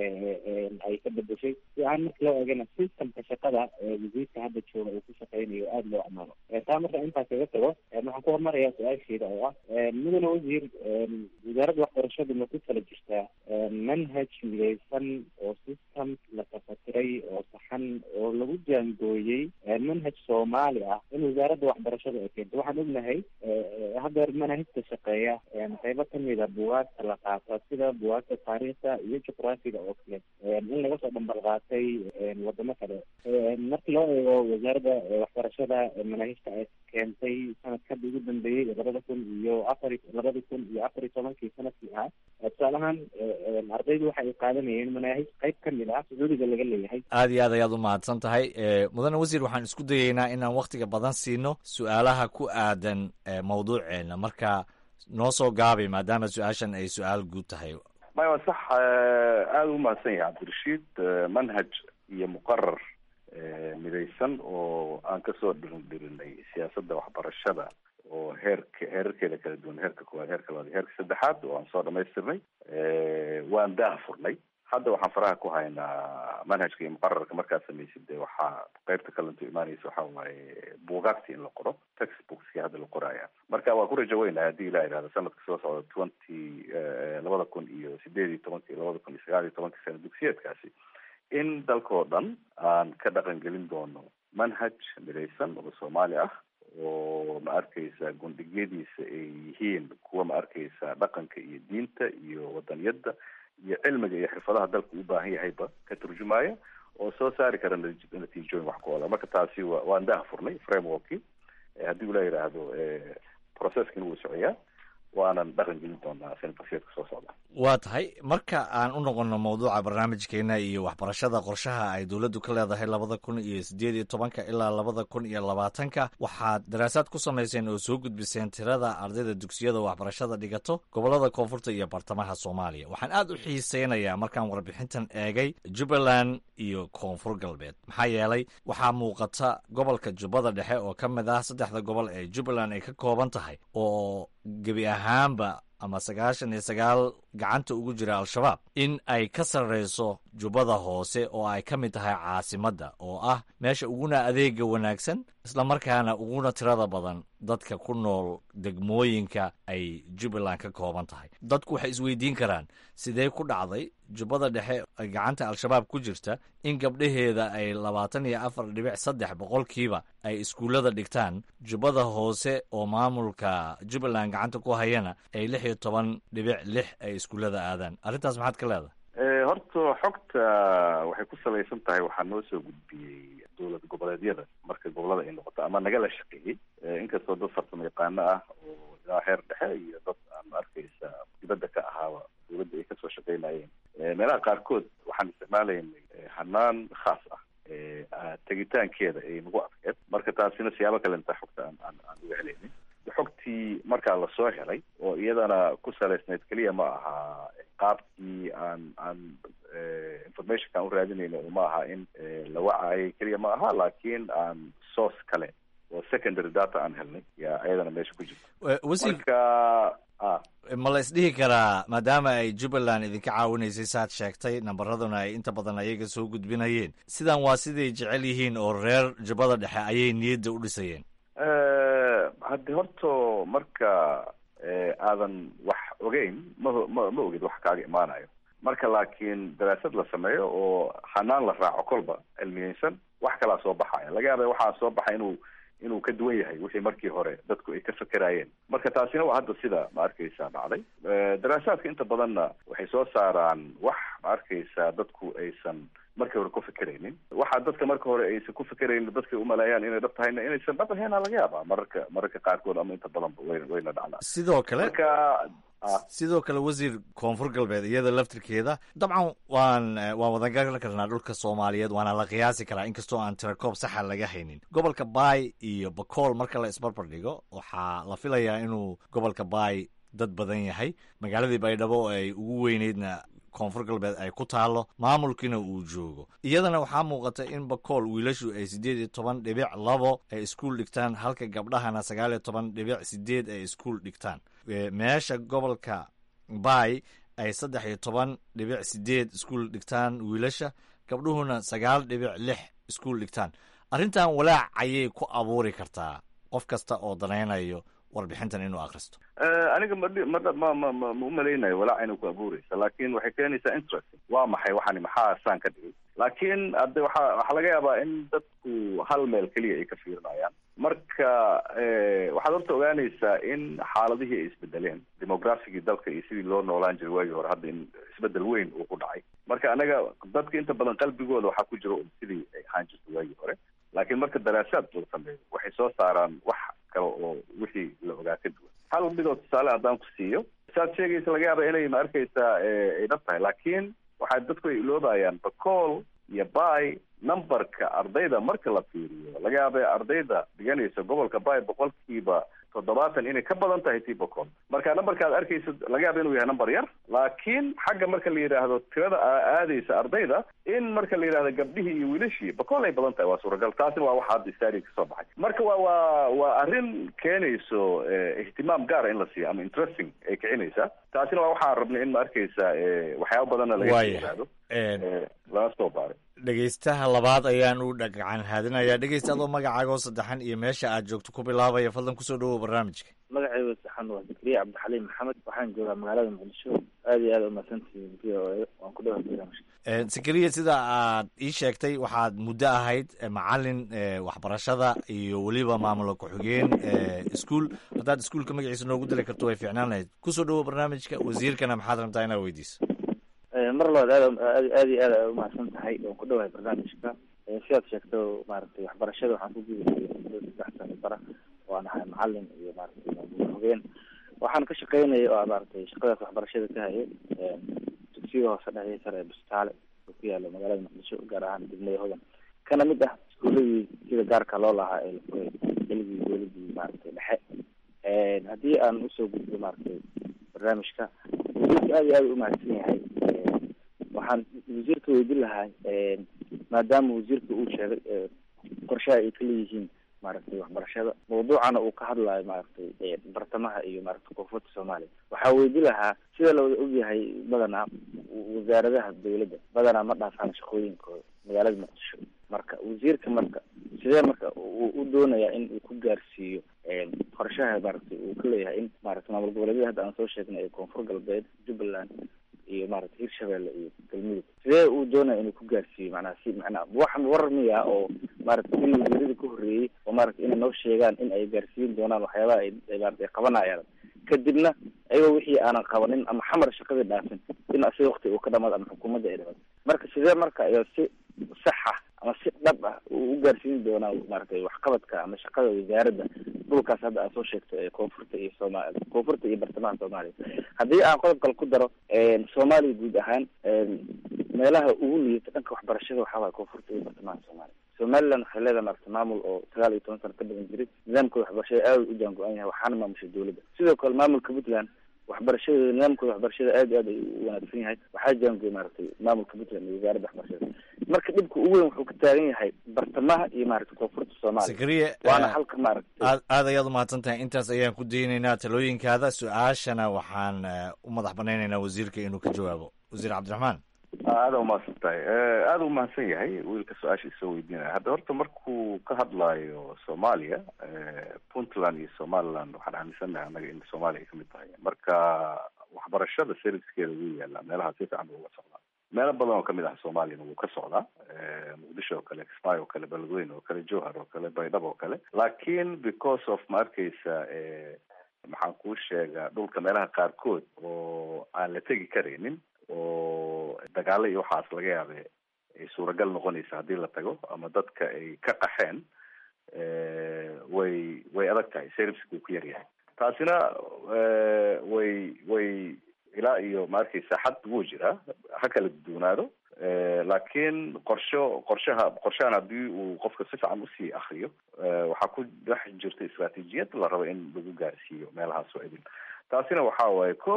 ay ka bedeshay si aan marka loo eegana systemka shaqada wasiirka hadda jooga uu ku shaqeynayo aada loo amaano taa marka intaas kaga tago waxaan ku hormarayaa su-aasheeda oo ah mudane wasiir wasaaradda waxbarashadu ma ku tala jirtaa manhaj mideysan oo system la tafatiray oo saxan oo lagu jaangooyey manhaj soomaali ah in wasaaradda waxbarashada ay keento waxaan ognahay haddeer manahajta shaqeeya qeybo kamida bugaagta la qaata sida bugaagta taariikhda iyo juqraafiga oo kale in laga soo dhambal qaatay wadamo kale marka loo eego wasaaradda waxbarashada manahijta ay keentay sanadkadii ugu dambeeyey labada kun iyo afar labada kun iyo afar iyo tobankii sanadkii ahaa tusaalahaan ardaydu waxa ay qaadanayeen manaahij qeyb kamid ah sacuudiga laga leeyahay aada iyo aad ayaad u mahadsan tahay mudane wasiir waxaan isku dayeynaa inaan waktiga badan siino su-aalaha ku aadan mawduuceena marka noo soo gaabay maadaama su-aashan ay su-aal guud tahay maya waa sax aada u mahadsan yahay cabdirashiid manhaj iyo muqarar midaysan oo aan kasoo dhirin dhirinay siyaasadda waxbarashada oo heerka heerarkeeda kala duwan heerka koowaad heerka labaad heerka saddexaad oo aan soo dhamaystirnay waan daah furnay hadda waxaan faraha ku haynaa manhajka iyo muqararka markaad samaysid de waxaa qeybta kalanto imaanaysa waxa waaye buugaagta in la qoro textbookski hadda la qoraya marka waa ku rajo weynahay haddii ilaa ihahda sanadka soo socda twenty labada kun iyo sideed iyo tobanki labada kun iyo sagaal iyo tobanki sana dugsiyeedkaasi in dalkao dhan aan ka dhaqan gelin doono manhaj midaysan oo soomaali ah oo ma arkeysa gundhigyadiisa ay yihiin kuwa ma arkeysa dhaqanka iyo diinta iyo wadaniyadda iyo cilmiga iyo xirfadaha dalku u baahan yahayba ka turjumaya oo soo saari kara natiijooyin wax ku ola marka taasi wa waan daha furnay frameworkii haddii ula yidhaahdo processkina wuu socoyaa waanan dhaqan gelin doonaa sanadkasiyeedka soo socda waa tahay marka aan u noqono mawduuca barnaamijkeena iyo waxbarashada qorshaha ay dowladdu ka leedahay labada kun iyo sideed iyo tobanka ilaa labada kun iyo labaatanka waxaad daraasaad ku samayseen oo soo gudbiseen tirada ardayda dugsiyada waxbarashada dhigato gobolada koonfurta iyo bartamaha soomaaliya waxaan aada u xiiseynayaa markaan warbixintan eegay jubbaland iyo koonfur galbeed maxaa yeelay waxaa muuqata gobolka jubbada dhexe oo ka mid ah saddexda gobol ee jubbaland ay ka kooban tahay oo gebi ahaanba ama sagaashan iyo sagaal gacanta ugu jira al-shabaab in ay ka sarreyso jubbada hoose oo ay ka mid tahay caasimadda oo ah meesha uguna adeega wanaagsan islamarkaana uguna tirada badan dadka ku nool degmooyinka ay jubbaland ka kooban tahay dadku waxay isweydiin karaan sidee ku dhacday jubbada dhexe gacanta al-shabaab ku jirta in gabdhaheeda ay labaatan iyo afar dhibic saddex boqolkiiba ay iskuullada dhigtaan jubbada hoose oo maamulka jubbaland gacanta ku hayana ay lix iyo toban dhibic lix ay iskuullada aadaan arrintaas maxaad ka leedahay horta xogta waxay ku salaysan tahay waxaa noo soo gudbiyey dowlad goboleedyada marka gobolada ay noqoto ama nagala shaqeeyey inkastoo dad farsamo yaqaano ah oo ilaa heer dhexe iyo dad aan arkaysa dibadda ka ahaaba dowladda ay kasoo shaqeynayeen meelaha qaarkood waxaan isticmaalaynay hanaan khaas ah tegitaankeeda ay nagu adkeed marka taasina siyaabo kale intaa xogta aan aan aan uga helaynin xogtii markaa lasoo helay oo iyadana ku salaysnayd keliya ma aha qaabkii aan aan informationka aan u raadinayno ma aha in la wacayay keliya ma aha laakiin aan source kale oo secondary data aan helnay yaa ayadana meesha ku jirta marka ma la isdhihi karaa maadaama ay jubbaland idinka caawinaysay saad sheegtay nambaraduna ay inta badan ayaga soo gudbinayeen sidan waa siday jecel yihiin oo reer jubbada dhexe ayay niyadda u dhisayeen haddi horto marka aadan wax ogeyn ma ma ma ogid wax kaaga imaanayo marka laakiin daraasad la sameeyo oo hanaan la raaco kolba cilmiyeysan wax kalaa soo baxaya laga yaaba waxaa soo baxay inuu inuu ka duwan yahay wixii markii hore dadku ay ka fekerayeen marka taasina waa hadda sida ma arkaysa dhacday daraasaadka inta badanna waxay soo saaraan wax ma arkaysa dadku aysan markii hore ku fekeraynin waxaa dadka marka hore aysan ku fekeraynin dadkay umaleeyaan inay dhab tahayna inaysan dhab ahayn laga yaaba mararka mararka qaarkood ama inta badanba way wayna dhacdaa sidoo kale marka sidoo kale wasiir koonfur galbeed iyada laftirkeeda dabcan waan waan wadangaran karnaa dhulka soomaaliyeed waana la qiyaasi karaa inkastoo aan tirakoob saxa laga haynin gobolka baay iyo bakool marka la isbarbar dhigo waxaa la filayaa inuu gobolka baay dad badan yahay magaaladii baydhabo oo ay ugu weyneydna koonfur galbeed ay ku taalo maamulkiina uu joogo iyadana waxaa muuqata in bakool wiilashu ay siddeed iyo toban dhibic labo ay iskuul dhigtaan halka gabdhahana sagaal iyo toban dhibic sideed ay iskuul dhigtaan meesha gobolka baay ay saddex iyo toban dhibic sideed iskuul dhigtaan wiilasha gabdhuhuna sagaal dhibic lix iskuul dhigtaan arrintan walaac ayay ku abuuri kartaa qof kasta oo danaynayo warbixintan inuu akristo aniga ma ma ma ma ma umalaynayo walaac inay ku abuureysa laakin waxay keenaysaa interesting waa maxay waxani maxaa saan ka dhigay laakiin hadde waxa waxaa laga yaabaa in dadku hal meel keliya ay ka fiirinayaan marka waxaad horta ogaanaysaa in xaaladihii ay isbedeleen demographigii dalka iyo sidii loo noolaan jiray waagii hore hadda in isbedel weyn uu ku dhacay marka anaga dadka inta badan qalbigooda waxaa ku jira sidii ay ahaan jirtay waagii hore laakiin marka daraasaad la sameeyo waxay soo saaraan wax kale oo wixii la ogaa ka duwan hal midoo tusaale haddaan ku siiyo saad sheegaysa laga yaaba inay ma arkaysaa ay dhab tahay laakiin waxaa dadku ay iloobayaan bacool iyo bay numberka ardayda marka la fiiriyo laga yaaba ardayda dhiganaysa gobolka bay boqolkiiba toddobaatan inay ka badan tahay tii bacool marka numberka ad arkaysa laga yaaba inuu yahay number yar laakiin xagga marka la yidhaahdo tirada aadaysa ardayda in marka la yidhahdo gabdhihii iyo wiilashii bacool ay badan tahay waa suuragal taasina waa waxa hadda istari kasoo baxay marka waa waa waa arrin keenayso ihtimaam gaara in la siiyo ama interesting ay kicinaysa taasina waa waxaan rabnay in ma arkaysa waxyaaba badanna laga yidhaahdo lana soo baaray dhegeystaha labaad ayaan u dhagacan haadinayaa dhegeysta adoo magacaagoo saddexan iyo meesha aad joogto ku bilaabaya fadlan kusoo dhawow barnaamijka magacayga saxan waa zakariya cabdixaliim maxamed waxaan joogaa magaalada muqdisho aad iyo aad umahadsantihiin v o a waan ku dhawahay barnaamijka zakariya sida aad ii sheegtay waxaad muddo ahayd macalin waxbarashada iyo weliba maamula ku-xigeen iskuol haddaad iskuolka magaciisa noogu dili karto way fiicnaan lahayd kusoo dhawow barnaamijka wasiirkana maxaad rabtaa inaad weydiiso mar labaad aad aad iyo aad a umahadsan tahay waan ku dhawahay barnaamijka sidaad sheegto maaragtay waxbarashada waxaan ku gudahay muddo saddex sano bara waan ahay macalin iyo maaragtay maamul hogeen waxaan ka shaqeynaya oo maaragtay shaqadaas waxbarashada ka hayay dugsiga hoose dhexe sare ee bustaale oo ku yaalo magaalada muqdisho gaar ahaan degmada hodan kana mid ah iskuuladii sida gaarka loo lahaa ee la furay xilligii dowladii maaragtay dhexe haddii aan usoo gudbo maaragtay barnaamijka wasiirka aad iyo aad u umahadsan yahay waxaan wasiirka weydin lahaa maadaama wasiirka uu sheegay qorshaha ay ka leeyihiin maaragtay waxbarashada mawduucana uu ka hadlayo maaragtay bartamaha iyo maaragtay koonfurta soomaaliya waxaa weydin lahaa sida lawada ogyahay badanaa wasaaradaha dawladda badanaa ma dhaafaan shaqooyinkooda magaalada muqdisho marka wasiirka marka sidee marka uu u doonayaa in uu ku gaarsiiyo qorshaha maaragtay uu ka leeyahay in maaragtay maamul goboleedyada hadda aan soo sheegnay ee koonfur galbeed jubbaland iyo maaragtay hirshabelle iyo galmudug sidee uu doonaya inuu ku gaarsiiyo macnaha si macnaha waxan warar miya oo maaragtay in wasiirada ka horreeyey oo maaragtay inay noo sheegaan in ay gaarsiin doonaan waxyaabaha ay ay maaragtay qabanayaan kadibna ayagoo wixii aanan qabanin ama xamar shaqadii dhaafin in asiga wakti uu ka dhamaado ama xukuumadda ay dhamaado marka sidee marka ayaa si sax ah ama si dhab ah uu u gaarsiin doonaa maaragtay waxqabadka ama shaqada wasaaradda dhulkaas hadda aad soo sheegto ee koonfurta iyo sooma koonfurta iyo bartamaha soomaaliya haddii aan qodob kale ku daro soomaaliya guud ahaan meelaha ugu liita dhanka waxbarashada waxaa waaya koonfurta iyo bartamaha soomaaliya somaliland waxay leedahay maaragta maamul oo sagaal iyo toban sano ka badan jiray nidaamkooda waxbarashada aad u jaan go-an yahay waxaana maamusha dowladda sidoo kale maamulka puntland waxbarashadooda nidaamkooda waxbarashada aad iyo aad ay u wanaagsan yahay waxaa jaangooy maaragtay maamulka puntland iyo wasaaradda waxbarashada marka dhibka ugu weyn wuxuu ka taagan yahay bartamaha iyo maaragtay koonfurta soomaaliya sakariye waana halka maaragtay aad aad ayaad umahadsan tahay intaas ayaan ku daynaynaa talooyinkaada su-aashana waxaan u madax banaynaynaa wasiirka inuu ka jawaabo wasiir cabdiraxmaan aada umahadsan tahay aada u mahadsan yahay wiilka su-aasha isoo weydiinaya hadda horta markuu ka hadlaayo soomaaliya puntland iyo somaliland waxaan aaminsannahay annaga in soomaaliya ay kamid tahay marka waxbarashada servicekeeda wuu yaalaa meelaha si fiican buu uga socdaa meelo badan oo kamid ah soomaaliyana wuu ka socdaa muqdisho oo kale kismaayo oo kale beledweyne oo kale jowhar oo kale baydhabo oo kale laakiin because of ma arkeysa maxaan kuu sheegaa dhulka meelaha qaarkood oo aan la tegi karaynin oo dagaalo iyo waxaas laga yaabe ay suuragal noqonaysa haddii la tago ama dadka ay ka qaxeen way way adag tahay serviceka uu ku yar yahay taasina way way ilaa iyo ma arkeysa xad wuu jiraa ha kala duwanaado laakiin qorsho qorshaha qorshahan haddii uu qofka si fiican usii akriyo waxaa ku dhex jirta istraatiijiyad la rabo in lagu gaarsiiyo meelahaas oo idin taasina waxa waaye ko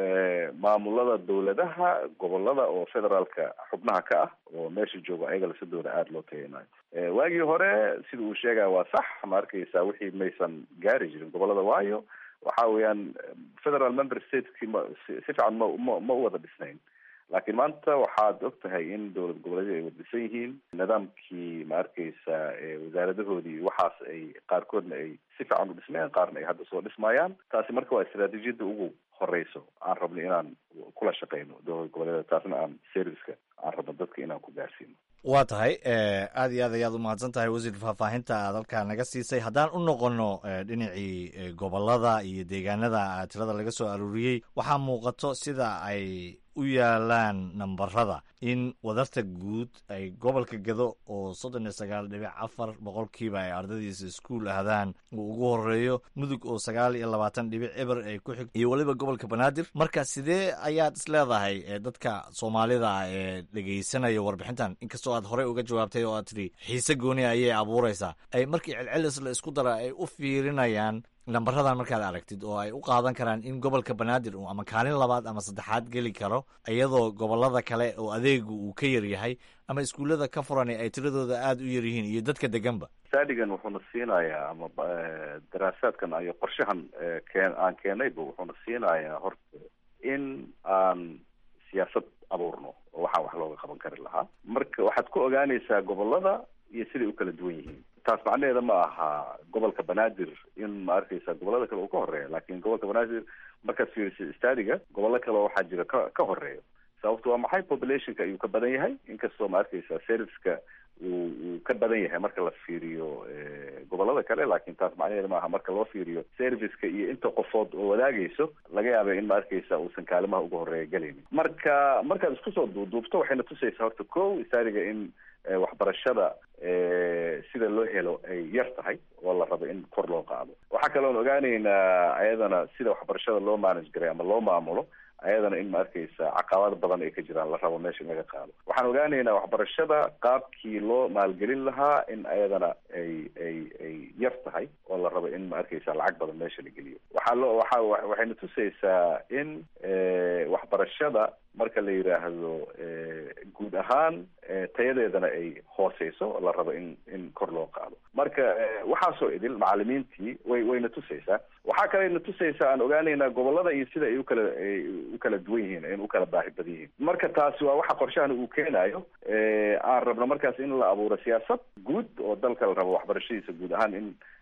maamulada dawladaha gobolada oo federaalka xubnaha ka ah oo meesha jooga ayaga lasadooda aada loo tayanayo waagii hore sida uu sheegaya waa sax ma arkeysa wixii maysan gaari jirin gobolada waayo waxa weeyaan federal member stateki ma si fiican ma ma ma u wada dhisnayn laakiin maanta waxaad og tahay in dowlad goboleedyada ay waddisan yihiin nidaamkii ma arkeysa wasaaradahoodii waxaas ay qaarkoodna ay si fiican u dhismayaan qaarna ay hadda soo dhismayaan taasi marka waa istraatiijiyadda ugu horeyso aan rabno inaan kula shaqeyno dowlad goboleedyada taasna aan serviceka aan rabno dadka inaan ku gaarsiino waa tahay aad iyo aad ayaad umahadsan tahay wasiir faahfaahinta aad halkaa naga siisay haddaan u noqono dhinacii gobolada iyo deegaanada tirada laga soo aruuriyey waxaa muuqato sida ay u yaalaan nambarada in wadarta guud ay gobolka gado oo soddon iyo sagaal dhibic afar boqolkiiba ay ardadiisa iskuul ahdaan uu ugu horeeyo mudug oo sagaal iyo labaatan dhibic eber ay ku xig iyo weliba gobolka banaadir marka sidee ayaad is leedahay dadka soomaalida ah ee dhegeysanaya warbixintan inkastoo aad horey uga jawaabtay oo aad tidhi xiise gooni ayay abuureysaa ay markii celcelis la isku dara ay u fiirinayaan nambaradan markaad aragtid oo ay u qaadan karaan in gobolka banaadir uu ama kaalin labaad ama saddexaad geli karo iyadoo gobolada kale oo adeegu uu ka yar yahay ama iskuullada ka furan ay tiradooda aada u yar yihiin iyo dadka deganba stadigan wuxuuna siinayaa ama daraasaadkan iyo qorshahan keen aan keenayba wuxuuna siinayaa horta in aan siyaasad abuurno oo waxaan wax looga qaban kari lahaa marka waxaad ku ogaanaysaa gobolada iyo siday u kala duwan yihiin taas macnaheeda ma aha gobolka banaadir in ma arkeysa gobolada kale uu ka horeeya laakin gobolka banaadir markaad fiiriso stadiga gobollo kale waxaa jira ka ka horeeyo sababto waa maxay populationka ayuu ka badan yahay inkastoo ma arkeysa serviceka uu uu ka badan yahay marka la fiiriyo gobolada kale laakin taas macnaheeda maaha marka loo fiiriyo serviceka iyo inta qofood oo wadaagayso laga yaaba in ma arkeysa uusan kaalimaha uga horeeya gelaynin marka markaad isku soo duuduubto waxayna tusaysaa horta ko stadiga in waxbarashada sida loo helo ay yar tahay oo la rabo in kor loo qaado waxaa kaloon ogaaneynaa ayadana sida waxbarashada loo manage garay ama loo maamulo ayadana in ma arkeysa caqabado badan ay ka jiraan la rabo meesha in laga qaado waxaan ogaaneynaa waxbarashada qaabkii loo maalgelin lahaa in ayadana ay ay ay yar tahay oo la rabo in ma arkeysa lacag badan meesha la geliyo waxaa loo waxa waxayna tusaysaa in waxbarashada marka la yidhaahdo guud ahaan tayadeedana ay hooseyso la rabo in in kor loo qaado marka waxaasoo idil macalimiintii way wayna tusaysaa waxaa kalena tusaysaa aan ogaaneynaa gobolada iyo sida ay ukala ay u kala duwan yihiin in u kala baahi badan yihiin marka taasi waa waxa qorshahan uu keenayo aan rabno markaas in la abuuro siyaasad guud oo dalka la rabo waxbarashadiisa guud ahaan in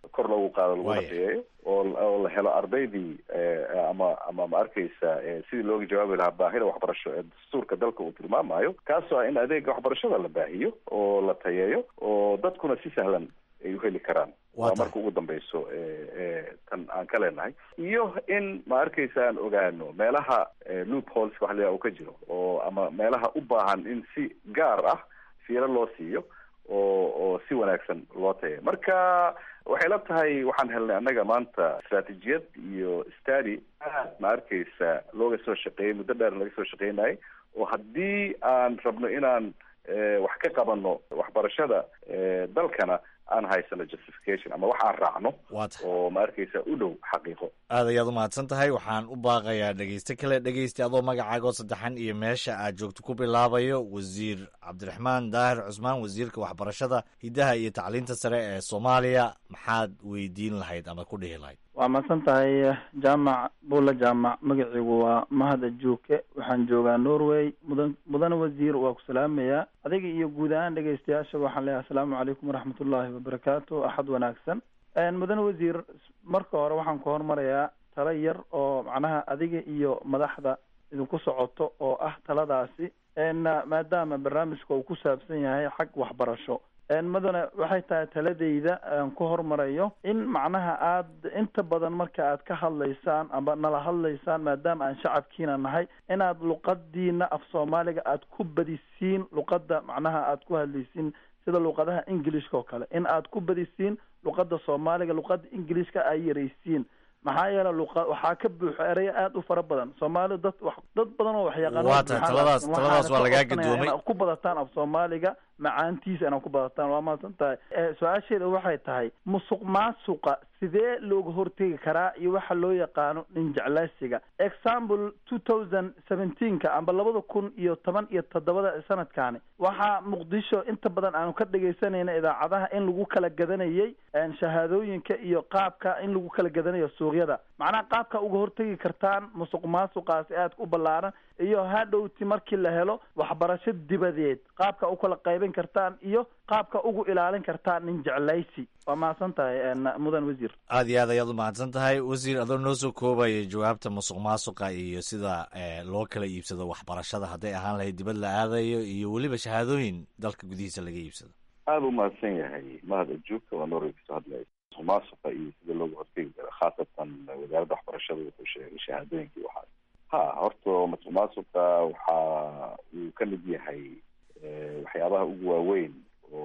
kor loogu qaado laguna Waaya. tayeeyo oo oo la helo ardaydii eh, ama ama ma arkaysa eh, sidii looga jawaabi lahaa baahida waxbarasho ee dastuurka dalka uu tilmaamayo kaasoo ah in adeega waxbarashada la baahiyo oo la tayeeyo oo dadkuna si sahlan ay u heli karaan Waa waa tahay. marka ugu dambeyso ee ee tan aan ka leenahay iyo in ma arkaysa aan ogaano meelaha eh, loopholes wax la uu ka jiro oo ama meelaha u baahan in si gaar ah fiiro loo siiyo oo oo si wanaagsan loo tayo marka waxay la tahay waxaan helnay annaga maanta istratijiyad iyo study aad ma arkaysa looga soo shaqeeyey muddo dheer laga soo shaqeynayay oo haddii aan rabno inaan eh, wax ka qabano waxbarashada eh, dalkana aan haysano justification ama wax aan raacno waa tahay oo ma arkaysa u dhow xaqiiqo aad ayaad u mahadsan tahay waxaan u baaqayaa dhegeyste kale dhegeysta adoo magacaagoo saddexan iyo meesha aad joogto ku bilaabayo wasiir cabdiraxmaan daahir cusmaan wasiirka waxbarashada hiddaha iyo tacliinta sare ee soomaaliya maxaad weydiin lahayd ama ku dhihi lahayd waa mahadsan tahay jaamac buulla jaamac magaciigu waa mahad ajuuke waxaan joogaa norway mudan mudane wasiir waa ku salaamayaa adiga iyo guud ahaan dhegeystayaasha waxaan leeyahay asalaamu calaykum waraxmatullaahi wabarakaatu axad wanaagsan mudane wasiir marka hore waxaan ku hormarayaa talo yar oo macnaha adiga iyo madaxda idinku socoto oo ah taladaasi maadaama barnaamijka uu ku saabsan yahay xag waxbarasho mudane waxay tahay taladeyda aan ku hormarayo in macnaha aad inta badan marka aad ka hadlaysaan amba nala hadlaysaan maadaama aan shacabkiina nahay inaad luqadiina af soomaaliga aad ku badisiin luqada macnaha aad ku hadlaysiin sida luqadaha ingilishka oo kale in aad ku badisiin luqada soomaaliga luqada ingilishka ay yaraysiin maxaa yeele luqa waxaa ka buuxo ereyo aada u fara badan soomaali dad wax dad badan oo waxyaqaano waa tahay taladaas taladaas waa lagaa gadoomay inaad ku badataan af soomaaliga macaantiisa inaad ku badataan waa mahadsan tahay su-aasheeda waxay tahay musuq maasuqa sidee looga hortegi karaa iyo waxa loo yaqaano nin jeclaysiga example two thousand seventeenka amba labada kun iyo toban iyo toddobada sanadkaani waxaa muqdisho inta badan aanu ka dhegaysanayna idaacadaha in lagu kala gadanayay shahaadooyinka iyo qaabka in lagu kala gadanayo suuqyada macnaha qaabka uga hortegi kartaan musuq maasuqaasi aad u ballaaran iyo hadhowti markii la helo waxbarasho dibadeed qaabka u kala qaybin kartaan iyo qaabka ugu ilaalin kartaan nin jeclaysi waa mahadsan tahay mudan wasiir aad iyo aad ayaad u mahadsan tahay wasiir adoo noo soo koobaya jawaabta musuq maasuqa iyo sida loo kala iibsado waxbarashada hadday ahaan lahayd dibad la aadayo iyo weliba shahaadooyin dalka gudihiisa laga iibsado aada u mahadsan yahay mahad ajuubka waa norway kasoo hadlaya musuq maasuqa iyo sida looga hortegi karo khaasatan wasaaradda waxbarashada wuxuu sheegay shahaadooyinkii waxaas ha horta musuq maasuqa waxa uu ka mid yahay waxyaabaha ugu waaweyn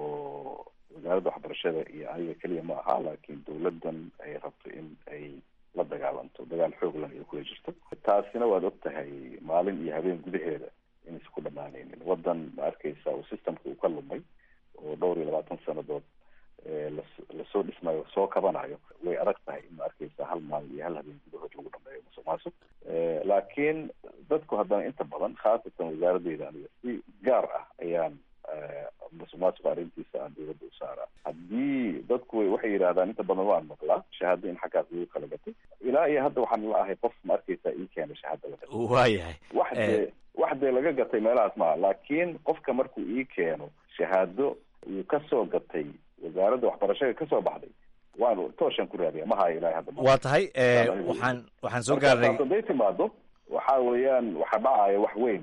oo wasaaradda waxbarashada iyo aniga keliya ma aha laakiin dawladdan ay rabto in ay la dagaalanto dagaal xoog lan ay kula jirto taasina waad og tahay maalin iyo habeen gudaheeda inaysan ku dhamaanaynin waddan ma arkaysa oo systemka uu ka lumay oo dhowr iyo labaatan sanadood lasoo dhismayo soo kabanayo way adag tahay in ma arkaysa hal maalin iyo hal habeen gudahood lagu dhameeyo musuq maasuq laakiin dadku haddana inta badan khaasatan wasaaradeyda aniga si gaar ah ayaan musuq maasuqa arrintiisa aan dawladda u saaraa haddii dadku waxay yidhahdaan inta badan waan maqlaa shahaado in xaggaas lagu kala gatay ilaa iyo hadda waxaan la ahay qof ma arkaysa ii keena shahaado laga waayahay wax dee wax dee laga gatay meelahaas maaha laakiin qofka markuu ii keeno shahaado uu kasoo gatay wasaaradda waxbarashada kasoo baxday waan tooshan ku raadiya ma hayo ilaa hadda waa tahay waxaan waxaan soo gaarnay haday timaado waxa weeyaan waxa dhacaya wax weyn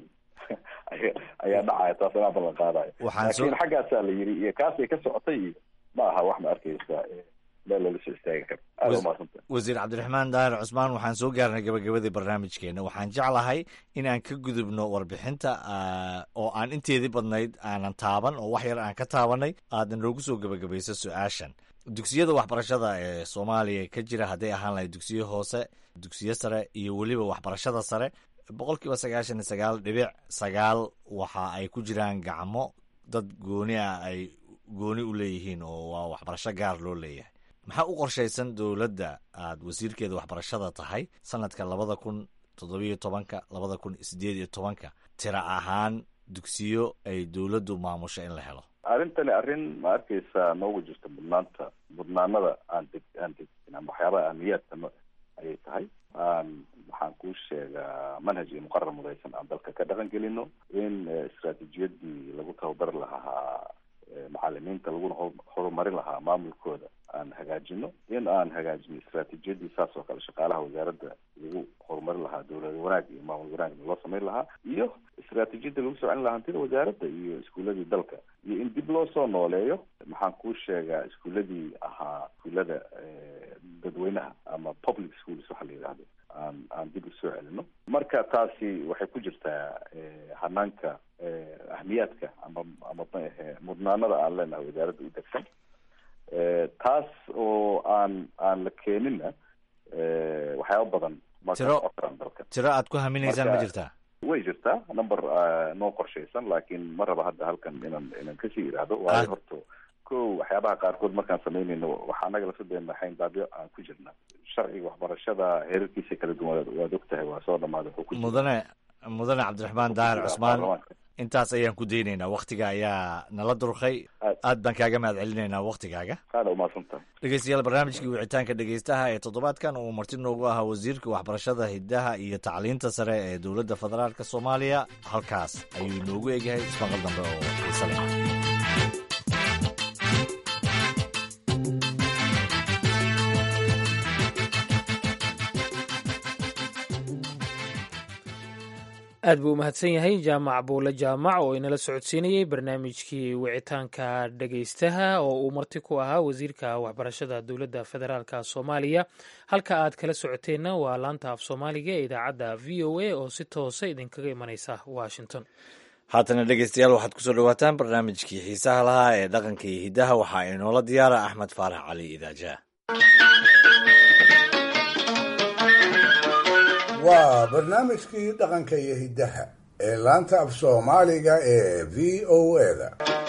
ayaa dhacaya taas anaa ballan qaadayo laakiin xaggaasaa la yiri iyo kaasay ka socotay iyo ma aha wax ma arkaysa meel lala soo istaagi karo aada umahadsanta wasiir cabdiraxmaan daahir cusmaan waxaan soo gaarnay gabagabadii barnaamijkeena waxaan jeclahay in aan ka gudubno warbixinta oo aan inteedii badnayd aanan taaban oo wax yar aan ka taabanay aadna noogu soo gabagabayso su-aashan dugsiyada waxbarashada ee soomaaliya ka jira hadday ahaan lahayd dugsiyo hoose dugsiyo sare iyo weliba waxbarashada sare boqol kiiba sagaashan iyo sagaal dhibic sagaal waxa ay ku jiraan gacmo dad gooni ah ay gooni u leeyihiin oo waa waxbarasho gaar loo leeyahay maxaa u qorshaysan dowladda aad wasiirkeeda waxbarashada tahay sanadka labada kun toddobiyo tobanka labada kun sideed iyo tobanka tira ahaan dugsiyo ay dowladdu maamusho in la helo arrintani arrin ma arkaysa noogu jirta mudnaanta mudnaanada aan deg aan degin ama waxyaabaha ahmiyaadka ayay tahay aan waxaan kuu sheegaa manhaj iyo muqarar mudaysan aan dalka ka dhaqan gelino in istraatiijiyadii lagu tababari lahaa macalimiinta laguna horumarin lahaa maamulkooda aan hagaajino in aan hagaajino istraatiijiyadii saas oo kale shaqaalaha wasaaradda lagu horumarin lahaa dowlad wanaag iyo maamul wanaagna loo samayn lahaa iyo istraatiijiyadda lagu soo celin lahaa hantida wasaaradda iyo iskuuladii dalka iyo in dib loo soo nooleeyo maxaan kuu sheegaa iskuuladii ahaa iskuulada dadweynaha ama public schools waxa la yidhahdo aan aan dib usoo celino marka taasi waxay ku jirtaa hanaanka ahmiyaadka ama ama maahe mudnaanada aan leenahay wasaaradda u degsan taas oo aan aan la keeninna waxyaaba badan ma Tiro- ka socon dalka tiro aad ku haminaysaan ma Marka- jirtaa way jirtaa number noo qorshaysan laakiin ma raba hadda halkan inaan inaan kasii iraahdo waayo horta ko waxyaabaha qaarkood markaan samaynayno waxaa anaga lafadeena xayndaabyo aan ku jirna sharciga waxbarashada heerarkiisa kala duwan waad og tahay waa soo dhamaaday wuxuu ku jira mudane mudane cabdiraxmaan daahir jira cusmaan baarlamaanka. intaas ayaan ku daynaynaa waktiga ayaa nala durkay aad baan kaaga mahad celinaynaa waktigaaga aada umahadsantahay dhegeystayaal barnaamijkii wicitaanka dhegeystaha ee toddobaadkan uu marti noogu ahaa wasiirka waxbarashada hidaha iyo tacliinta sare ee dowladda federaalk soomaaliya halkaas ayuu inoogu egyahay ismaqal dambe oo xiise leh aad buu u mahadsan yahay jaamac buule jaamac oo inala socodsiinayey barnaamijkii wicitaanka dhegeystaha oo uu marti ku ahaa wasiirka waxbarashada dowladda federaalka soomaaliya halka aad kala socoteenna waa laanta af soomaaliga ee idaacadda v o a oo si toosa idinkaga imanaysa washington haatana dhegeystayaal waxaad kusoo dhawaataan barnaamijkii xiisaha lahaa ee dhaqanka iyo hidaha waxaa inoola diyaara axmed faarax cali idaaja waa barnaamijkii dhaqanka iyo hiddaha ee laanta af soomaaliga ee v o da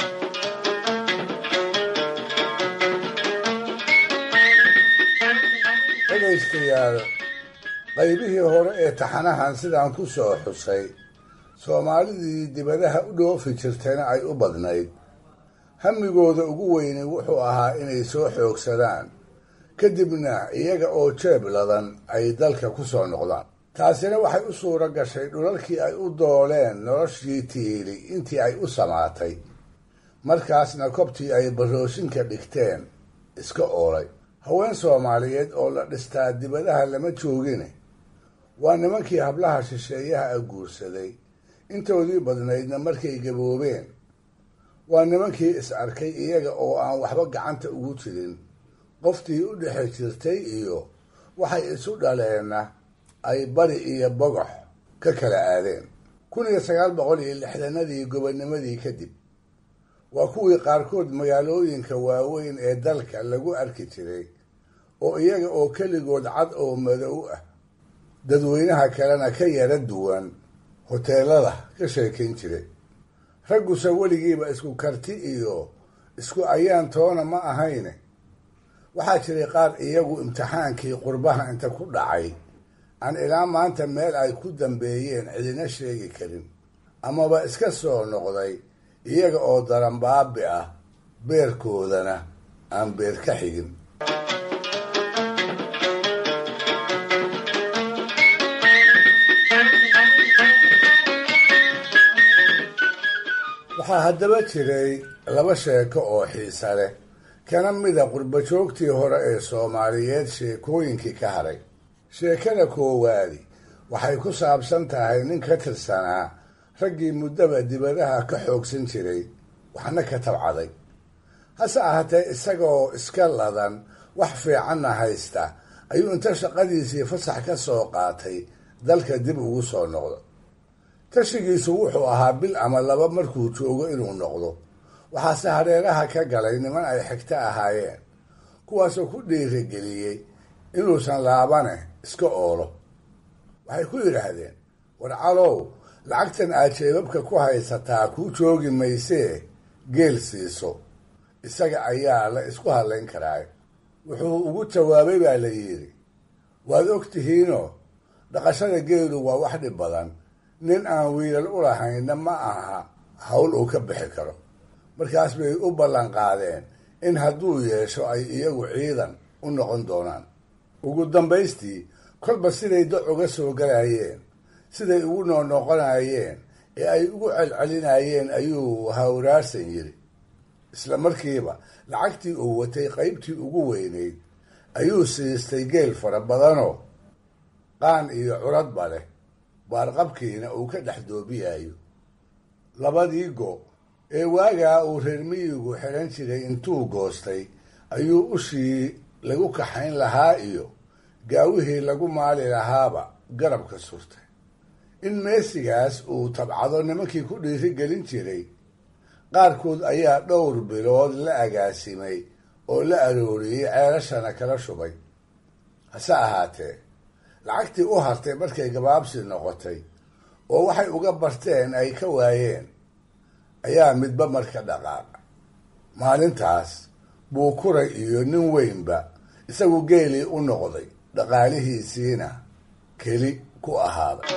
dhegaystayaal qaybihii hore ee taxanahan sidaan ku soo xusay soomaalidii dibadaha u dhoofi jirtayna ay u badnayd hamigooda ugu weyni wuxuu ahaa inay soo xoogsadaan kadibna iyaga oo jeeb ladan ay dalka ku soo noqdaan taasina waxay u suuro gashay dhulalkii ay u dooleen noloshii tiili intii ay u samaatay markaasna kobtii ay baroosinka dhigteen iska oolay haween soomaaliyeed oo la dhistaa dibadaha lama joogine waa nimankii hablaha shisheeyaha a guursaday intoodii badnaydna markay gaboobeen waa nimankii is arkay iyaga oo aan waxba gacanta ugu jirin qoftii u dhexe jirtay iyo waxay isu dhaleenna ay bari iyo bogox ka kala aadeen kun iyo sagaal boqol iyo lixdanadii gobonimadii kadib waa kuwii qaarkood magaalooyinka waaweyn ee dalka lagu arki jiray oo iyaga oo keligood cad oo madow ah dadweynaha kalena ka yara duwan hoteelada ka sheekayn jiray ragguse weligiiba isku karti iyo isku ayaan toona ma ahayne waxaa jiray qaar iyagu imtixaankii qurbaha inta ku dhacay aan ilaa maanta meel ay ku dambeeyeen cidina sheegi karin amaba iska soo noqday iyaga oo daranbaabi ah beerkoodana aan beer ka xigin waxaa haddaba jiray laba sheeko oo xiisa leh kana mida qurbajoogtii hore ee soomaaliyeed sheekooyinkii ka haray sheekada koowaadi waxay ku saabsan tahay nin ka tirsanaa raggii muddaba dibadaha ka xoogsan jiray waxna ka tabcaday hase ahaatee isagoo iska ladan wax fiicanna haysta ayuu inta shaqadiisii fasax ka soo qaatay dalka dib ugu soo noqdo tashigiisu wuxuu ahaa bil ama laba markuu joogo inuu noqdo waxaase hareeraha ka galay niman ay xigto ahaayeen kuwaasoo ku dhiirigeliyey inuusan laabane iska oolo waxay ku yidhaahdeen war calow lacagtan aad jeebabka ku haysataa kuu joogi maysee geel siiso isaga ayaa la isku hadlayn karaa wuxuu ugu jawaabay baa la yidhi waad og tihiinoo dhaqashada geelu waa wax dhib badan nin aan wiilal u lahaynna ma aha hawl uu ka bixi karo markaas bay u ballan qaadeen in hadduu yeesho ay iyagu ciidan u noqon doonaan ugu dambaystii kolba siday doc uga soo galayeen siday ugu noonoqonayeen ee ay ugu celcelinayeen ayuu hawraarsan yidhi isla markiiba lacagtii uu watay qaybtii ugu weynayd ayuu siistay geel fara badanoo qaan iyo curadba leh baarqabkiina uu ka dhex doobiyayo labadii go ee waagaa uu reer miyigu xidhan jiray intuu goostay ayuu ushii lagu kaxayn lahaa iyo gaawihii lagu maali lahaaba garabka surtay in meesigaas uu tabcado nimankii ku dhiiri gelin jiray qaarkood ayaa dhowr bilood la agaasimay oo la arooriyey ceelashana kala shubay hase ahaatee lacagtii u hartay markay gabaabsi noqotay oo waxay uga barteen ay ka waayeen ayaa midba marka dhaqaaqa maalintaas buu kuray iyo nin weynba isagu geelii u noqday dhaqaalihiisiina keli ku ahaaday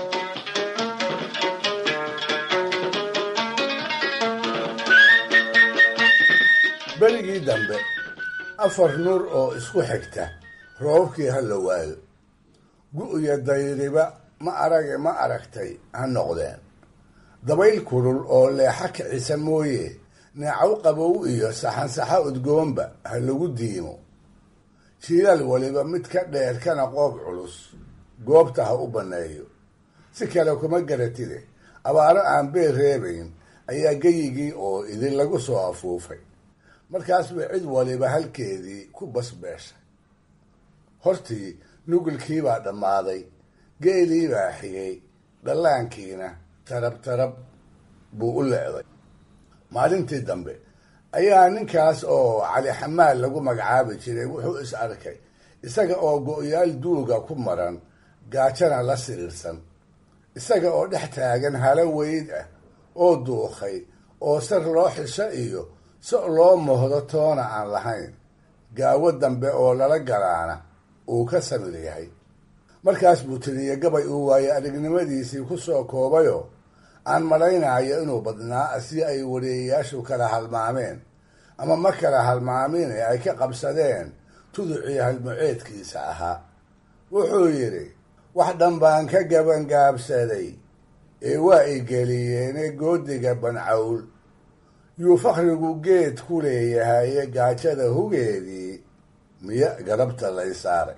berigii dambe afar nuur oo isku xigta roobabkii ha la waayo gu-iyo dayriba ma arage ma aragtay ha noqdeen dabayl kulul oo leexa kicisa mooye neecaw qabow iyo saxansaxa udgoonba ha lagu diimo jiilaal waliba mid ka dheer kana qoob culus goobta ha u banneeyo si kale kuma garatide abaaro aan beel reebayn ayaa geyigii oo idin lagu soo afuufay markaas bay cid waliba halkeedii ku basbeeshay hortii nugulkiibaa dhammaaday geeliibaa xigay dhallaankiina tarab tarab buu u leeday maalintii dambe ayaa ninkaas oo cali xamaal lagu magacaabi jiray wuxuu is arkay isaga oo go-yaal duuga ku maran gaajana la siriirsan isaga oo dhex taagan halo weyd ah oo duuqay oo sar loo xisho iyo so loo mohdo toona aan lahayn gaawo dambe oo lala galaana uu ka samir yahay markaas buu tiriye gabay uu waaye aragnimadiisii ku soo koobayoo aan malaynayo inuu badnaa si ay wareeyayaashu kala halmaameen ama ma kala halmaamin ee ay ka qabsadeen tuducii halmuceedkiisa ahaa wuxuu yidhi wax dhan baan ka gabangaabsaday ee waa i geliyeene goodiga bancawl yuu fakrigu geed ku leeyahaye gaajada hugeedii miya garabta lay saaray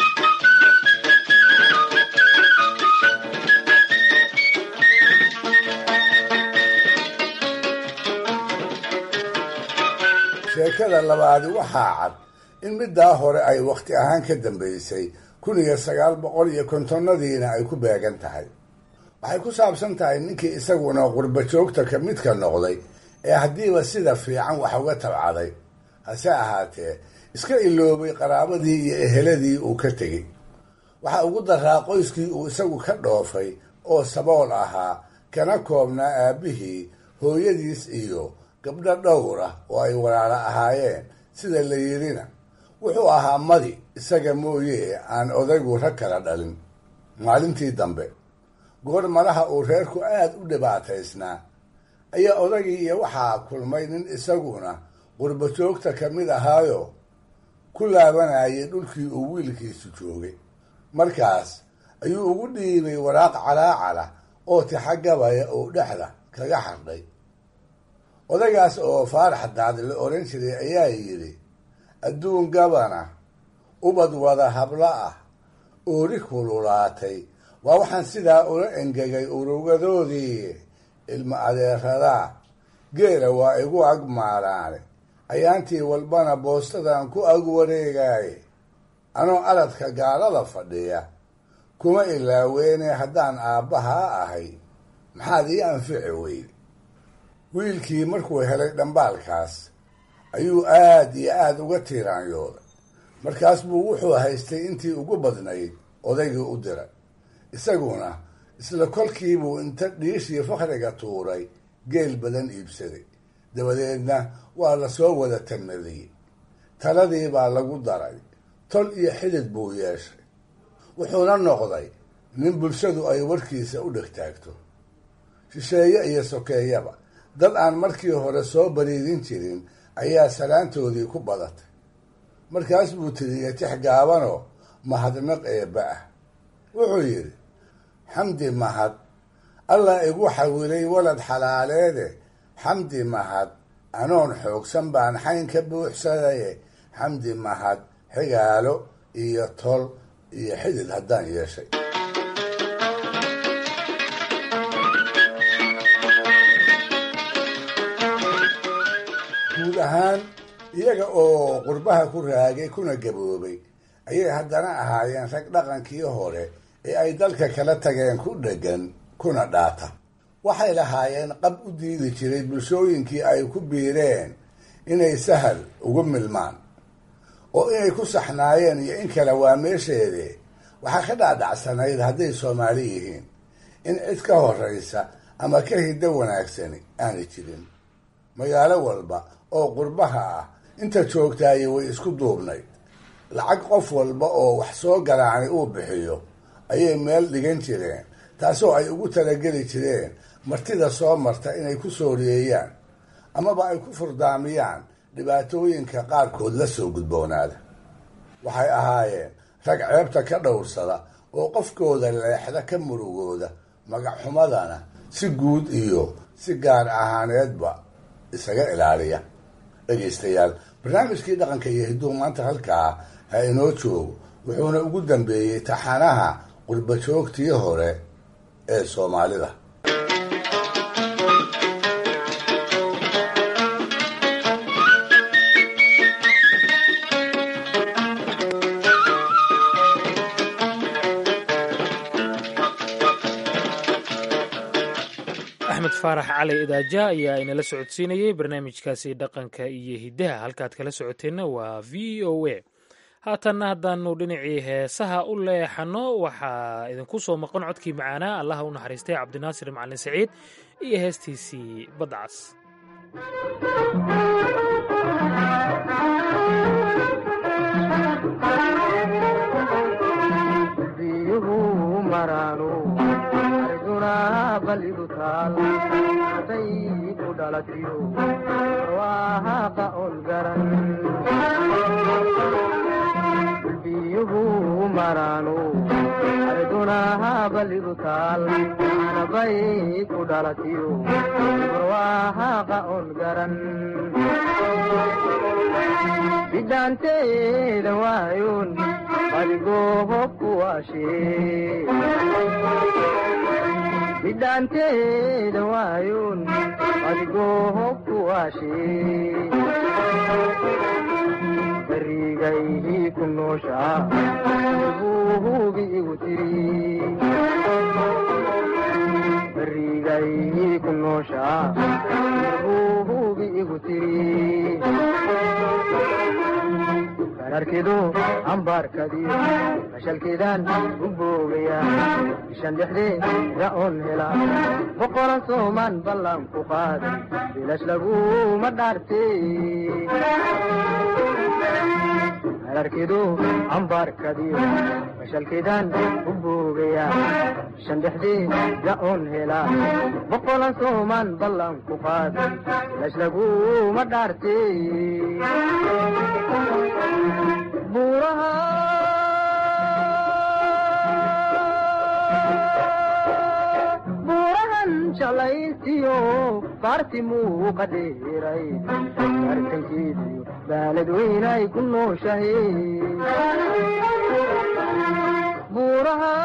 sheekada labaadi waxaa cad in middaa hore ay wakhti ahaan ka dambaysay kun iyo sagaal boqol iyo kontonnadiina ay ku beegan tahay waxay ku saabsan tahay ninkii isaguna qurba joogta ka midka noqday ee haddiiba sida fiican wax uga tabcaday hase ahaatee iska iloobay qaraabadii iyo eheladii uu ka tegey waxa ugu daraa qoyskii uu isagu ka dhoofay oo sabool ahaa kana koobnaa aabbihii hooyadiis iyo gabdho dhowr ah oo ay walaalo ahaayeen sida la yidhina wuxuu ahaa madi isaga mooye aan odaygu rag kala dhalin maalintii dambe goor malaha uu reerku aad u dhibaataysnaa ayaa odagii iyo waxaa kulmay nin isaguna qurba joogta ka mid ahaayo ku laabanayay dhulkii uu wiilkiisu joogay markaas ayuu ugu dhiibay waraaq calaacala oo tixagabaya uu dhexda kaga xardhay odagaas oo faarax daad la odhan jiray ayaa yidhi adduun gabana ubad wada hablo ah oori kululaatay waa waxaan sidaa ula engegay urugadoodii ilma adeeradaa geela waa igu ag maalaane ayaantii walbana boostadan ku ag wareegaaye anoo aladka gaalada fadhiya kuma ilaaweene haddaan aabbahaa ahay maxaad ii anfici weyde wiilkii markuu helay dhambaalkaas ayuu aad iyo aad uga tiiraanyooday markaas buu wuxuu haystay intii ugu badnayd odaygii u diray isaguna isla kolkiibuu inta dhiishii fakhriga tuuray geel badan iibsaday dabadeedna waa lasoo wada tamadiyey taladii baa lagu daray tol iyo xidid buu yeeshay wuxuuna noqday nin bulshadu ay warkiisa u dhegtaagto shisheeye iyo sokeeyaba dad aan markii hore soo bariidin jirin ayaa salaantoodii ku badatay markaas buu tiriyey tix gaabanoo mahadnaq eebba ah wuxuu yidhi xamdi mahad allah igu xawilay walad xalaaleede xamdi mahad anoon xoogsan baan xayn ka buuxsadaye xamdi mahad xigaalo iyo tol iyo xidid haddaan yeeshay guud ahaan iyaga oo qurbaha ku raagay kuna gaboobay ayay haddana ahaayeen rag dhaqankii hore ee ay dalka kala tageen ku dheggan kuna dhaata waxay lahaayeen qab u diidi jiray bulshooyinkii ay ku biireen inay sahal ugu milmaan oo inay ku saxnaayeen iyo in kale waa meesheede waxaa ka dhaadhacsanayd hadday soomaali yihiin in cid ka horraysa ama ka hiddo wanaagsani aanay jirin magaalo walba oo qurbaha ah inta joogtaaye way isku duubnayd lacag qof walba oo wax soo garaacnay uu bixiyo ayay meel dhigan jireen taasoo ay ugu talageli jireen martida soo marta inay ku sooriyeeyaan amaba ay ku furdaamiyaan dhibaatooyinka qaarkood la soo gudboonaada waxay ahaayeen rag ceebta ka dhowrsada oo qofkooda leexda ka murugooda magacxumadana si guud iyo si gaar ahaaneedba isaga ilaaliya dhegaystayaal barnaamijkii dhaqanka iyo hidduu maanta halkaa ha inoo joogo wuxuuna ugu dambeeyey taxanaha qurbajoogtii hore ee soomaalida axmed faarax cali idaaja ayaa inala socodsiinayey barnaamijkaasi dhaqanka iyo hiddaha halkaad kala socoteenna waa v o a haatanna haddaanu dhinacii heesaha u leexanno waxaa idinku soo maqan codkii macaanaa allaha u naxariistay cabdinaasir macalin saciid iyo heestiisii badcas balidu taal haday ku dhalatiyo waahaqa on garan biyuhu maraanu ardunaha balidu taal anabay ku dhalatiyo waahaqa on garan bidhaanteeda waayoon badigoohobku waashee bidhaanteeda waayoon adigoo hobku waashee barigaydii ku nooshaa buu hubi igu tiri barigaydii ku nooshaa buu hubi igu tiri kararkidu ambaarkadiyo fashalkeedaan u boogaya bishan dhexdee ra'oon hela boqolan soomaan ballan ku qaaday bilash laguma dhaarte kararkidu ambaarkadiyo fashalkeedaan u boogaya bishan dhexdee ra'oon hela boqolan soomaan ballan ku qaaday bilash laguma dhaarte buurahan jalaysiyo baarti muuqa dheeray bartankeediyo baalad weynay ku nooshahe buuraha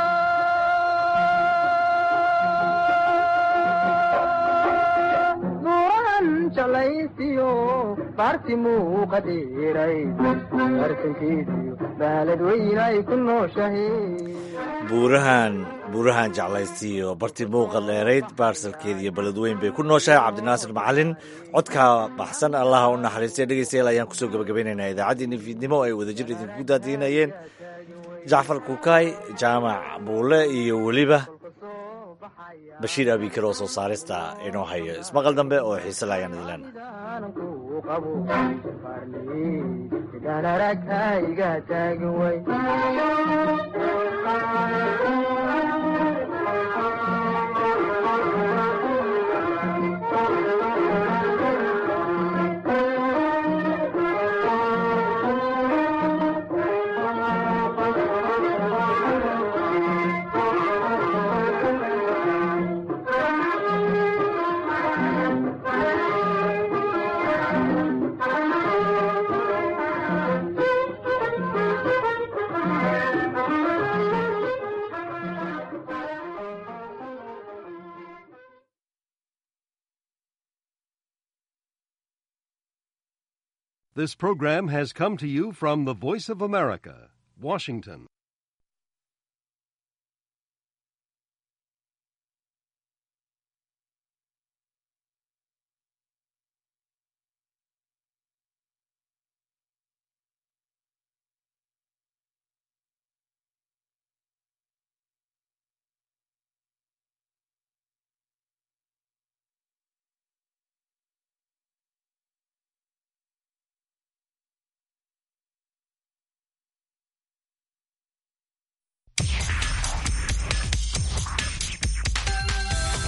buurahan jalaysiyo baarti muuqa dheeray bartankeediyo baalad weynay ku nooshahe buurahan buurahan jeclaystiiyo barti muuqa dheerayd baarsalkeeda iyo beledweyn bay ku nooshahay cabdinaasir macalin codka baxsan allaha u naxariistay dhegeystayaal ayaan kusoo gabagabeynaynaa idaacaddii nifiidnimo ay wadajir idinku daadiinayeen jacfar kukaay jaamac buule iyo weliba bashiir abikar oo soo saarista inoo hayo ismaqal dambe oo xiise la ayaan idin This program has come to you from the Voice of America, Washington.